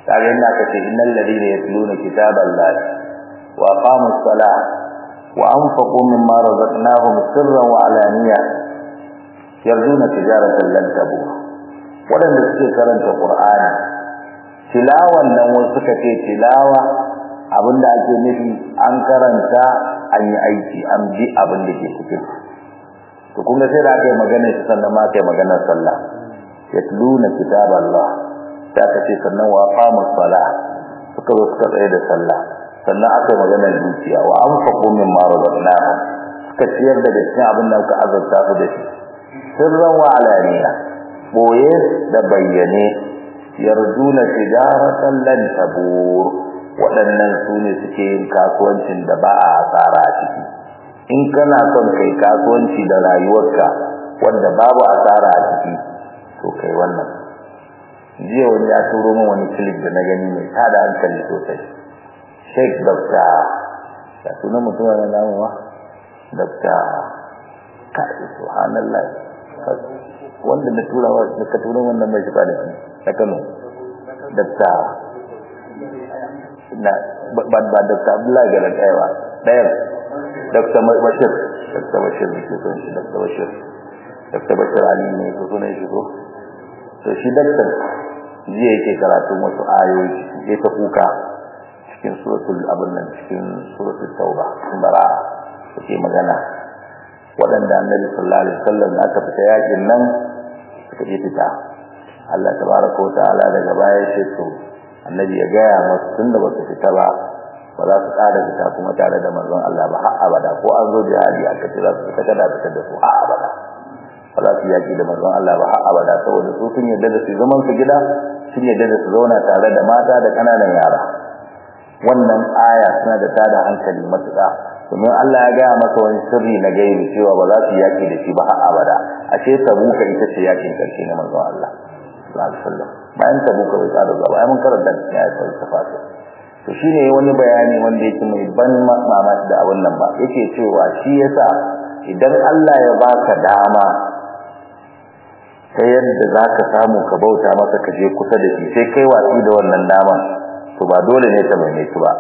[SPEAKER 1] kaga inda aka ce innal ladina yatluna kitaballahi wa aqamus salah wa anfaqu mimma razaqnahum sirran wa alaniya yarjuna tijaratan lan tabur wadanda suke karanta qur'ani tilawan nan wasu suka ce tilawa abinda ake nufi an karanta an yi aiki an bi abin da ke cikin to kun ga sai da aka yi magana shi sannan ma aka yi maganar sallah yatluna kitaballah sai aka ce sannan wa qamus salah suka zo suka tsaye da sallah sannan aka yi maganar dukiya wa anfaqu mimma razaqnahum suka ciyar da cikin abin da aka azurta su da shi sirran wa alaniya boye da bayyane yarjuna tijaratan lan tabur waɗannan su ne suke yin kasuwancin da ba a asara a ciki in kana son kai kasuwanci da rayuwarka wanda babu asara a ciki to kai wannan jiya wani ya turo min wani clip da na gani mai tada hankali sosai Sheikh Dr. ya sunan mutum na namu ma Dr. kai subhanallah wanda na tura wa da ka tura wannan mai shiga da shi na Kano Dr. na ba ba Dr. Abdullahi Garan Aiwa ɗayan Dr. Bashir Dr. Bashir ne ke son shi Dr. Bashir Dr. Bashir Ali ne ko sunan shi ko to shi daktar jiya yake karatun wasu ayoyi ya ta kuka cikin suratul abin nan cikin suratul tauba cikin bara'a yake magana waɗanda annabi sallallahu alaihi wasallam aka fita yakin nan suka je fita Allah tabaraka wa ta'ala daga baya ce to annabi ya gaya masu tunda ba su fita ba ba za su ƙara fita kuma tare da manzon Allah ba har abada ko an zo jihadi aka ce za su fita kada fitar da su har abada ba za su yaki da manzon Allah ba har abada saboda su sun yarda da su zaman su gida sun yarda da su zauna tare da mata da kananan yara wannan aya suna da tada hankali matuƙa domin Allah ya gaya masa wani sirri na gaibi cewa ba za su yaki da shi ba har abada ashe tabuka ita ce yakin karshe na manzon Allah sallallahu alaihi wasallam bayan tabuka bai tsara zuwa bayan mun karanta ya yi tafsir to shine wani bayani wanda yake mai ban mamaki da abun nan ba yake cewa shi yasa idan Allah ya baka dama ta yadda za ka samu ka bauta masa ka je kusa da shi sai kai watsi da wannan daman to ba dole ne ta maimaitu ba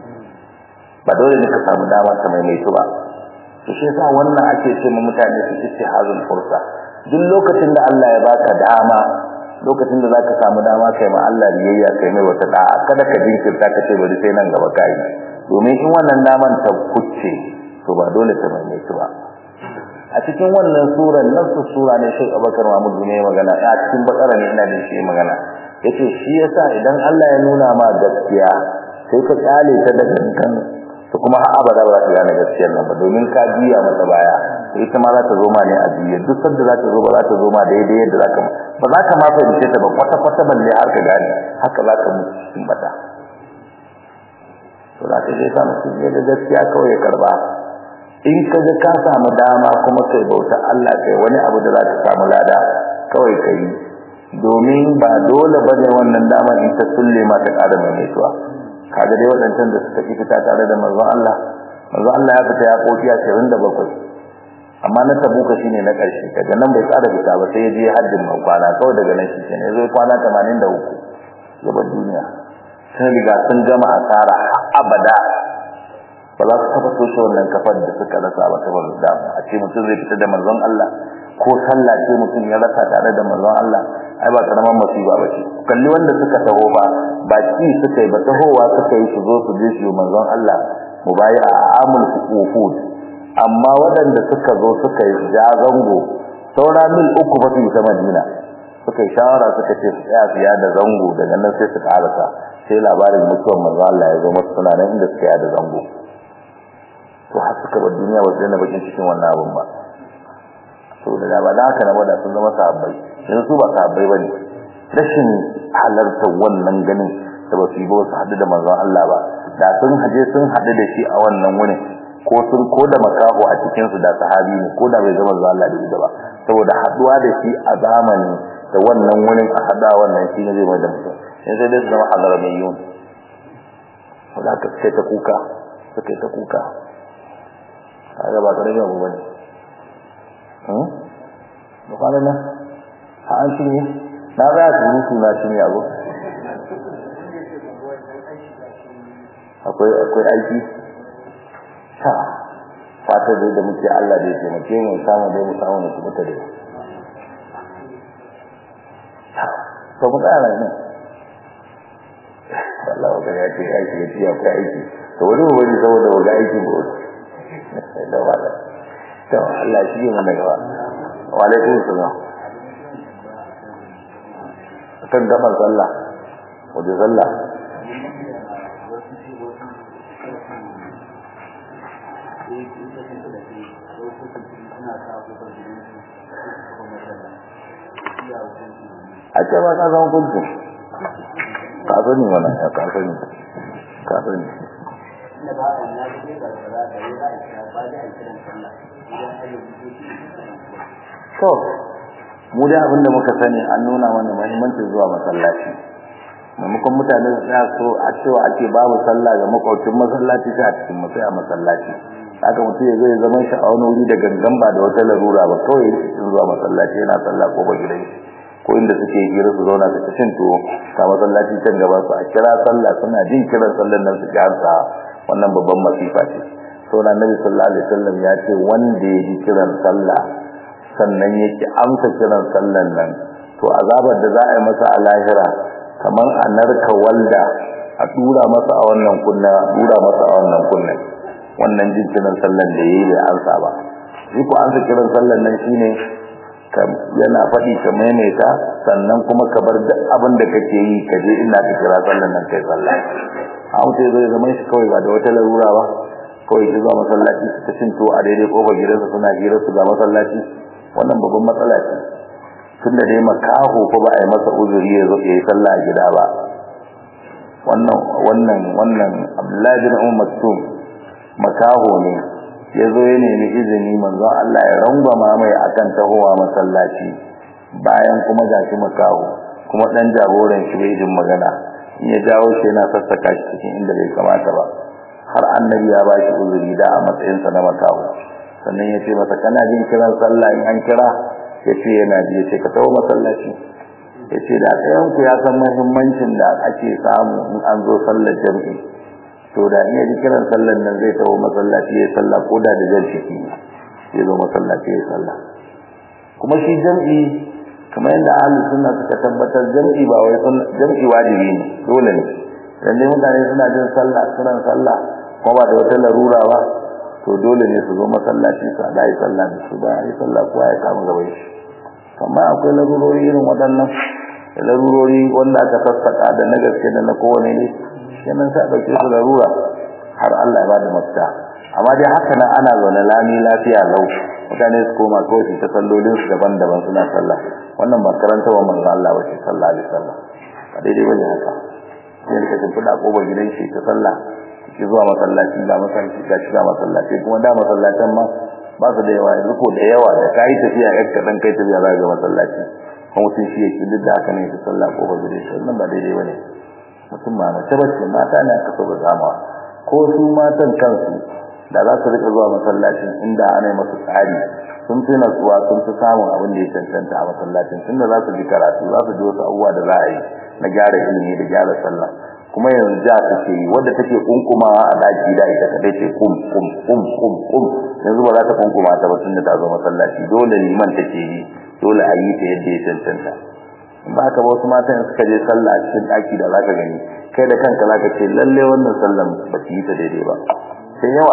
[SPEAKER 1] ba dole ne ka samu dama ta maimaitu ba to shi yasa wannan ake ce mu mutane su ci hazul fursa duk lokacin da Allah ya baka dama lokacin da zaka samu dama kai ma Allah biyayya kai mai wata da'a kada ka jinkirta ka ce bari sai nan gaba kai domin in wannan daman ta kucce to ba dole ta maimaitu ba a cikin wannan surar nafsu sura ne Sheikh Abubakar Mahmud ne magana a cikin bakara ne ina da shi magana yace shi yasa idan Allah ya nuna ma gaskiya sai ka kale ta da kankan to kuma har abada ba za ka gane gaskiyar nan ba domin ka biya mata baya sai ita ma za ta zo ma ne a biye duk sanda za ta zo ba za ta zo ma daidai yadda za ka ba za ka ma fahimce ta ba kwata kwata balle har ka gane haka za ka mutu cikin bata to za ka je ka mutu ne da gaskiya kawai ya karba in ka ga ka samu dama kuma kai bauta Allah kai wani abu da za ka samu lada kawai kai domin ba dole bane wannan dama in ta sulle ma ta ƙara mai mutuwa kaga dai wadancan da suka fita tare da manzon Allah manzon Allah ya fita ya koki 27 amma na tabuka shine na ƙarshe daga nan bai ƙara fita ba sai ya je hajjin man kwana kawai daga nan shi ne zai kwana 83 gaban duniya sun riga sun gama asara abada ba za su taba toshe wannan kafar da suka rasa ba ta bazu da a ce mutum zai fita da manzon Allah ko sallah ce mutum ya rasa tare da manzon Allah ai ba karaman musiba ba ce kalli wanda suka taho ba ba ki suka yi ba tahowa suka yi su zo su je su manzon Allah mubayi a amul wufud amma waɗanda suka zo suka yi ja zango saura mil uku ba su yi ta Madina suka yi shawara suka ce su tsaya su yada zango daga nan sai su karasa sai labarin mutuwar manzon Allah ya zo masu suna nan inda suka yada zango to har suka bar duniya ba su daina bakin cikin wannan abun ba to da ba da haka na bada sun zama sahabbai yanzu su ba sahabbai ba ne rashin halartar wannan ganin da ba su yi ba su haɗu da manzon Allah ba da sun haje sun haɗu da shi a wannan wurin ko sun ko da makaho a cikin su da sahabi ne ko da bai zama manzon Allah da ita ba saboda haɗuwa da shi a zamani da wannan wurin a haɗa wannan shi ne zai mai da mutum yanzu dai su zama hadara mai yun wanda aka sai ta kuka suka yi ta kuka kaga ba karamin abu bane hmm ba kana na ha an cinye na za su mutu na cinye abu akwai akwai aiki ta fata dai da muke Allah da ya taimake mu samu dai mu samu mu kubuta dai to mu tsara ne Allah ba ya ce aiki ya ce akwai aiki to wani mu bari saboda ba ga aiki ba da wala to Allah shi ne mana gaba wa alaikum salam kan gaban sallah wajen sallah a ce ba ka zama kuntun ka sani wannan ya ka sani ka sani to mu dai abin da muka sani an nuna mana muhimmancin zuwa masallaci maimakon mutane su tsaya so a cewa ake babu sallah ga makwaucin masallaci sai a cikin masai a masallaci haka mutum ya zai zama shi a wani wuri da gangan ba da wata larura ba kawai ya cikin zuwa masallaci yana sallah ko ba gidan ko inda suke hira su zauna su cin tuwo ka masallaci can gaba su a kira sallah suna jin kiran sallar nan su ji harsa wannan babban masifa ce saboda annabi sallallahu alaihi wasallam ya ce wanda ya ji kiran sallah sannan yake amsa kiran sallan nan to azabar da za a yi masa a lahira kamar a narka walda a dura masa a wannan kunna dura masa a wannan kunna wannan jin kiran sallan da yayi bai amsa ba shi ko amsa kiran sallan nan shine yana faɗi ka maimaita sannan kuma ka bar duk abin da kake yi ka je ina ka kira sallan nan kai sallah a mutu zai zama shi kawai ba da wata larura ba kawai ki zuwa masallaci su ta cin a daidai kofar gidansa suna hira su ga masallaci wannan babban matsala ce tun da dai makaho ko ba a yi masa uzuri ya zo ya yi sallah a gida ba wannan wannan wannan abdullahi bin umar maktum makaho ne ya zo ya nemi izini manzon Allah ya rangwama mai akan tahowa masallaci bayan kuma gashi makaho kuma dan jagoran shi bai jin magana in ya jawo shi yana sassaka shi cikin inda bai kamata ba har annabi ya bashi uzuri da a matsayinsa na makaho sannan ya ce masa kana jin kiran sallah in an kira ya ce yana ji ya ce ka taho masallaci ya ce da ɗayanku ya san mahimmancin da ake samu in an zo sallar jam'i to da iya ji kiran sallar nan zai taho masallaci ya sallah ko da da jan ciki ya zo masallaci ya sallah kuma shi jam'i kamar yadda ahlus sunna suka tabbatar jam'i ba wai jam'i wajibi ne dole ne dan dai mutane suna jin sallah suna sallah kuma ba da wata larura ba to dole ne su zo masallaci su da yi sallah da su ba yi sallah kowa ya kama gaban shi amma akwai larurori irin waɗannan da larurori wanda aka sassaka da na gaske da na kowane ne kenan sai ɗauke su larura har Allah ya ba da mafita amma dai haka nan ana zaune lami lafiya lau mutane su koma kawai su ta sallolin su daban-daban suna sallah wannan ba karanta wa manzo Allah ba ce sallah alaihi sallah ba daidai bane haka sai ka tafi da kobar gidan shi ta sallah ki zuwa masallaci ga masallaci ga shiga masallaci kuma da masallacin ma ba su da yawa yanzu ko da yawa da kai tafiya yar kadan kai tafiya za ga masallaci kuma mutum shi yake duk da haka ne ta sallah ko ba zai shi wannan ba daidai bane mutum ma mace bace mata ne aka so ba zama ko su matan kansu da za su rika zuwa masallacin inda ana masu tsari sun fi natsuwa sun fi samun abin da ya cancanta a masallacin tunda za su ji karatu za su ji wasu abubuwa da za a yi na gyara ilimi da gyara sallah kuma yanzu ja take yi wadda take kunkumawa a daki da ita kadai ce kum kum kum kum kum yanzu ba za ta kunkuma ta ba tunda ta zo masallaci dole liman take yi dole a yi ta yadda ya cancanta in ba haka ba wasu matan suka je sallah a cikin daki da za ka gani kai da kanka za ka ce lalle wannan sallan ba su yi ta daidai ba sai yawa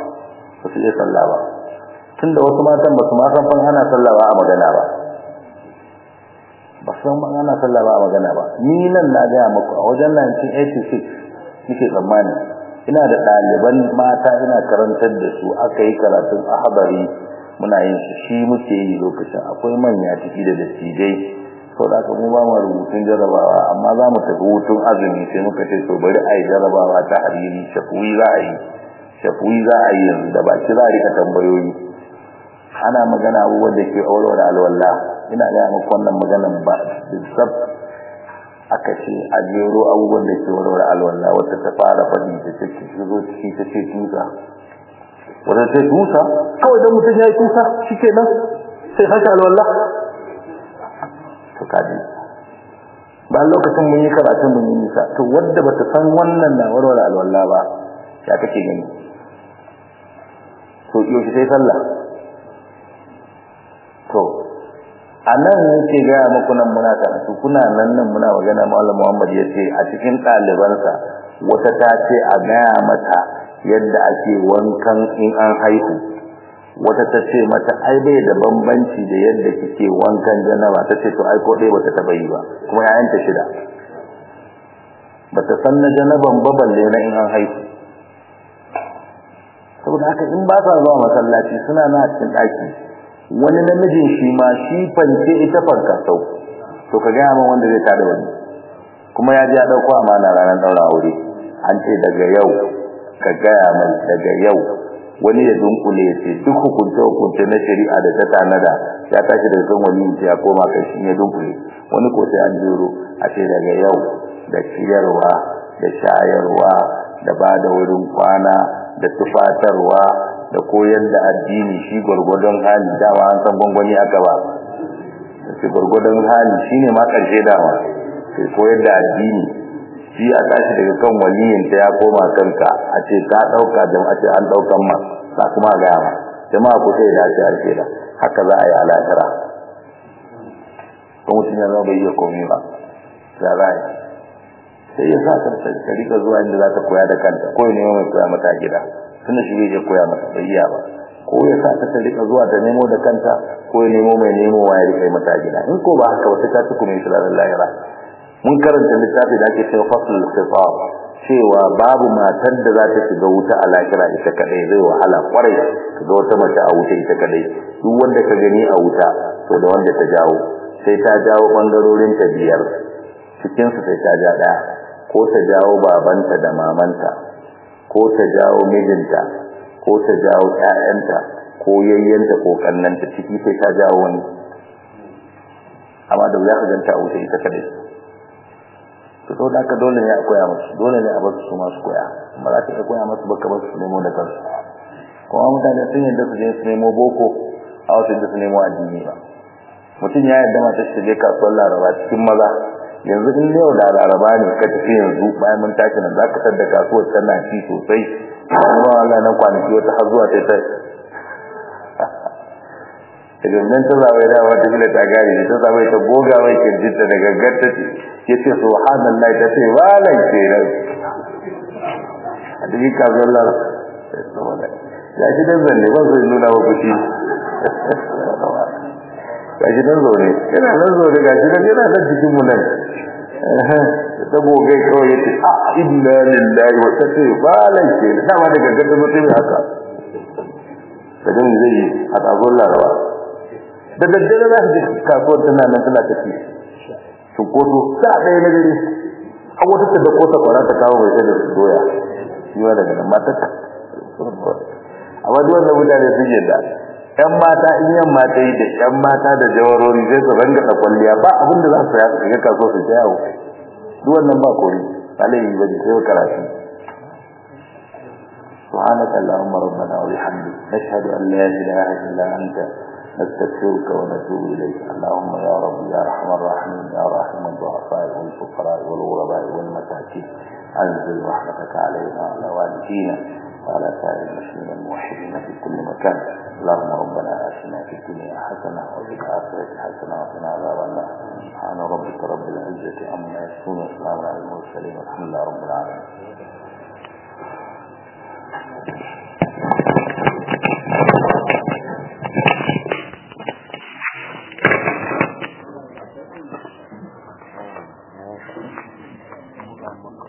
[SPEAKER 1] ba su iya sallah ba tunda wasu matan ba su ma san fan ana sallah ba a magana ba ba san ban ana sallah ba a magana ba ni nan na ga muku a wajen 1986 nake tsammani ina da ɗaliban mata ina karantar da su aka yi karatun ahbari muna yin shi shi muke yi lokacin akwai manya ciki da dattijai sau da mu ba mu rubutun jarabawa amma za mu tafi hutun azumi sai muka ce to bari a yi jarabawa ta hariri shafuwi za a yi shafuwi za a yi yanzu da baki za a rika tambayoyi ana magana abubuwan da ke aure da alwala ina ga muku wannan maganan ba sab aka ce a jero abubuwan da ke aure da alwala wata ta fara faɗi ta ce ki zo ciki ta ce tusa wata ce tusa kawai dan mutum ya yi tusa shikenan sai haka alwala to kaji ba lokacin mun yi karatun mun yi nisa to wadda bata san wannan na warware alwala ba ya kake gani to yau sai sallah to a nan yake gaya muku nan muna karatu kuna nan nan muna magana malam Muhammad ya ce a cikin ɗalibansa wata ta ce a gaya mata yadda ake wankan in an haihu wata ta ce mata ai bai da bambanci da yadda kike wankan janaba ta ce to ai ko dai bata taba yi ba kuma yayanta shida bata san na janaban ba balle na in an haihu saboda haka in ba sa zuwa masallaci suna na cikin ɗaki wani namijin shi ma shi fance ita fanka sau to ka gaya min wanda zai tada wani kuma ya ji ya ɗauko amana ranar ɗaura aure an ce daga yau ka gaya mai daga yau wani ya dunkule ya ce duk hukunce hukunce na shari'a da ta tanada ya tashi daga kan wani ya koma kai shi ya dunkule wani ko sai an jero a ce daga yau da ciyarwa da shayarwa da ba da wurin kwana da tufatarwa da koyar da addini shi gwargwadon hali dama an san gwangwani aka ba shi gwargwadon hali shine ma karshe dama sai koyar da addini shi a tashi daga kan waliyin ta ya koma kanka a ce ka dauka jama'a ce an daukan ma ba kuma ga ma jama'a ku sai da shi ake da haka za a yi alakira ko mutum ya zama bai iya komai ba za a yi sai ya sa ta ta rika zuwa inda za ta koya da kanta ko ne mai koya mata gida tunda shi bai koya mata bai iya ba ko ya sa ta rika zuwa ta nemo da kanta ko ya nemo mai nemo wa ya rika mata gida in ko ba haka wata ta tuku mai shirar lahira mun karanta littafi da ake cewa fasl khitab cewa babu matar da za ta shiga wuta a lahira ita kadai zai wahala kwarai ga wata mace a wuta ita kadai duk wanda ka gani a wuta to da wanda ta jawo sai ta jawo bangarorin ta biyar cikin su sai ta ja daya ko ta jawo babanta da mamanta ko ta jawo mijinta ko ta jawo ƴaƴanta ko yayyanta ko kannanta ciki sai ta jawo wani amma da wuya ka ganta a wuta ita kadai to to da ka dole ne a koya musu dole ne a bar su masu koya amma za ka iya koya musu baka bar su nemo da kansu kuma mutane sun yadda su je su nemo boko a wasu yadda su nemo addini ba mutum ya yadda mata shi je kasuwar laraba cikin maza yanzu in yau da laraba ne ka tafi yanzu bayan mun tashi nan za ka tar da kasuwar tana ci sosai kuma Allah nan kwanaki wata har zuwa ta ta daga nan ta zaɓe da wata gida ta gane ne ta zaɓe ta goga mai kirjinta da gaggar ta ce ya ce subhanallah ta ce walan ke nan a cikin kasuwar laraba ya shi dan zanne ba su nuna ba kuci ga shi nan zaune yana nan zaune ga shi nan yana nan cikin mu nan ta gogai kawai ya ce a inna lillahi wa ta ce ba laife da dama da gaggar da mutum haka da gan zai yi a kasuwar laraba da daddare za su je kasuwar tana nan tana tafi cunkoso sa ɗaya na dare an wata ta da kota kwara ta kawo mai sai da su doya shi ma daga nan matar ta amma duk wanda mutane sun yadda yan mata in yan mata yi da yan mata da jawarori sai su ranga da kwalliya ba abin da za su ya ga kaso su yawo duk wannan ba kori alai ba ji sai karatu سبحانك اللهم ربنا وبحمدك نشهد ان لا اله الا انت نستغفرك ونتوب اليك اللهم يا رب يا ارحم الراحمين يا راحم الضعفاء والفقراء والغرباء والمساكين انزل رحمتك علينا وعلى والدينا وعلى سائر المسلمين الموحدين في كل مكان اللهم ربنا آتنا في الدنيا حسنة وفي الآخرة حسنة وقنا عذاب النار سبحان ربك رب العزة عما يصفون وسلام على المرسلين والحمد لله رب العالمين
[SPEAKER 2] Thank you.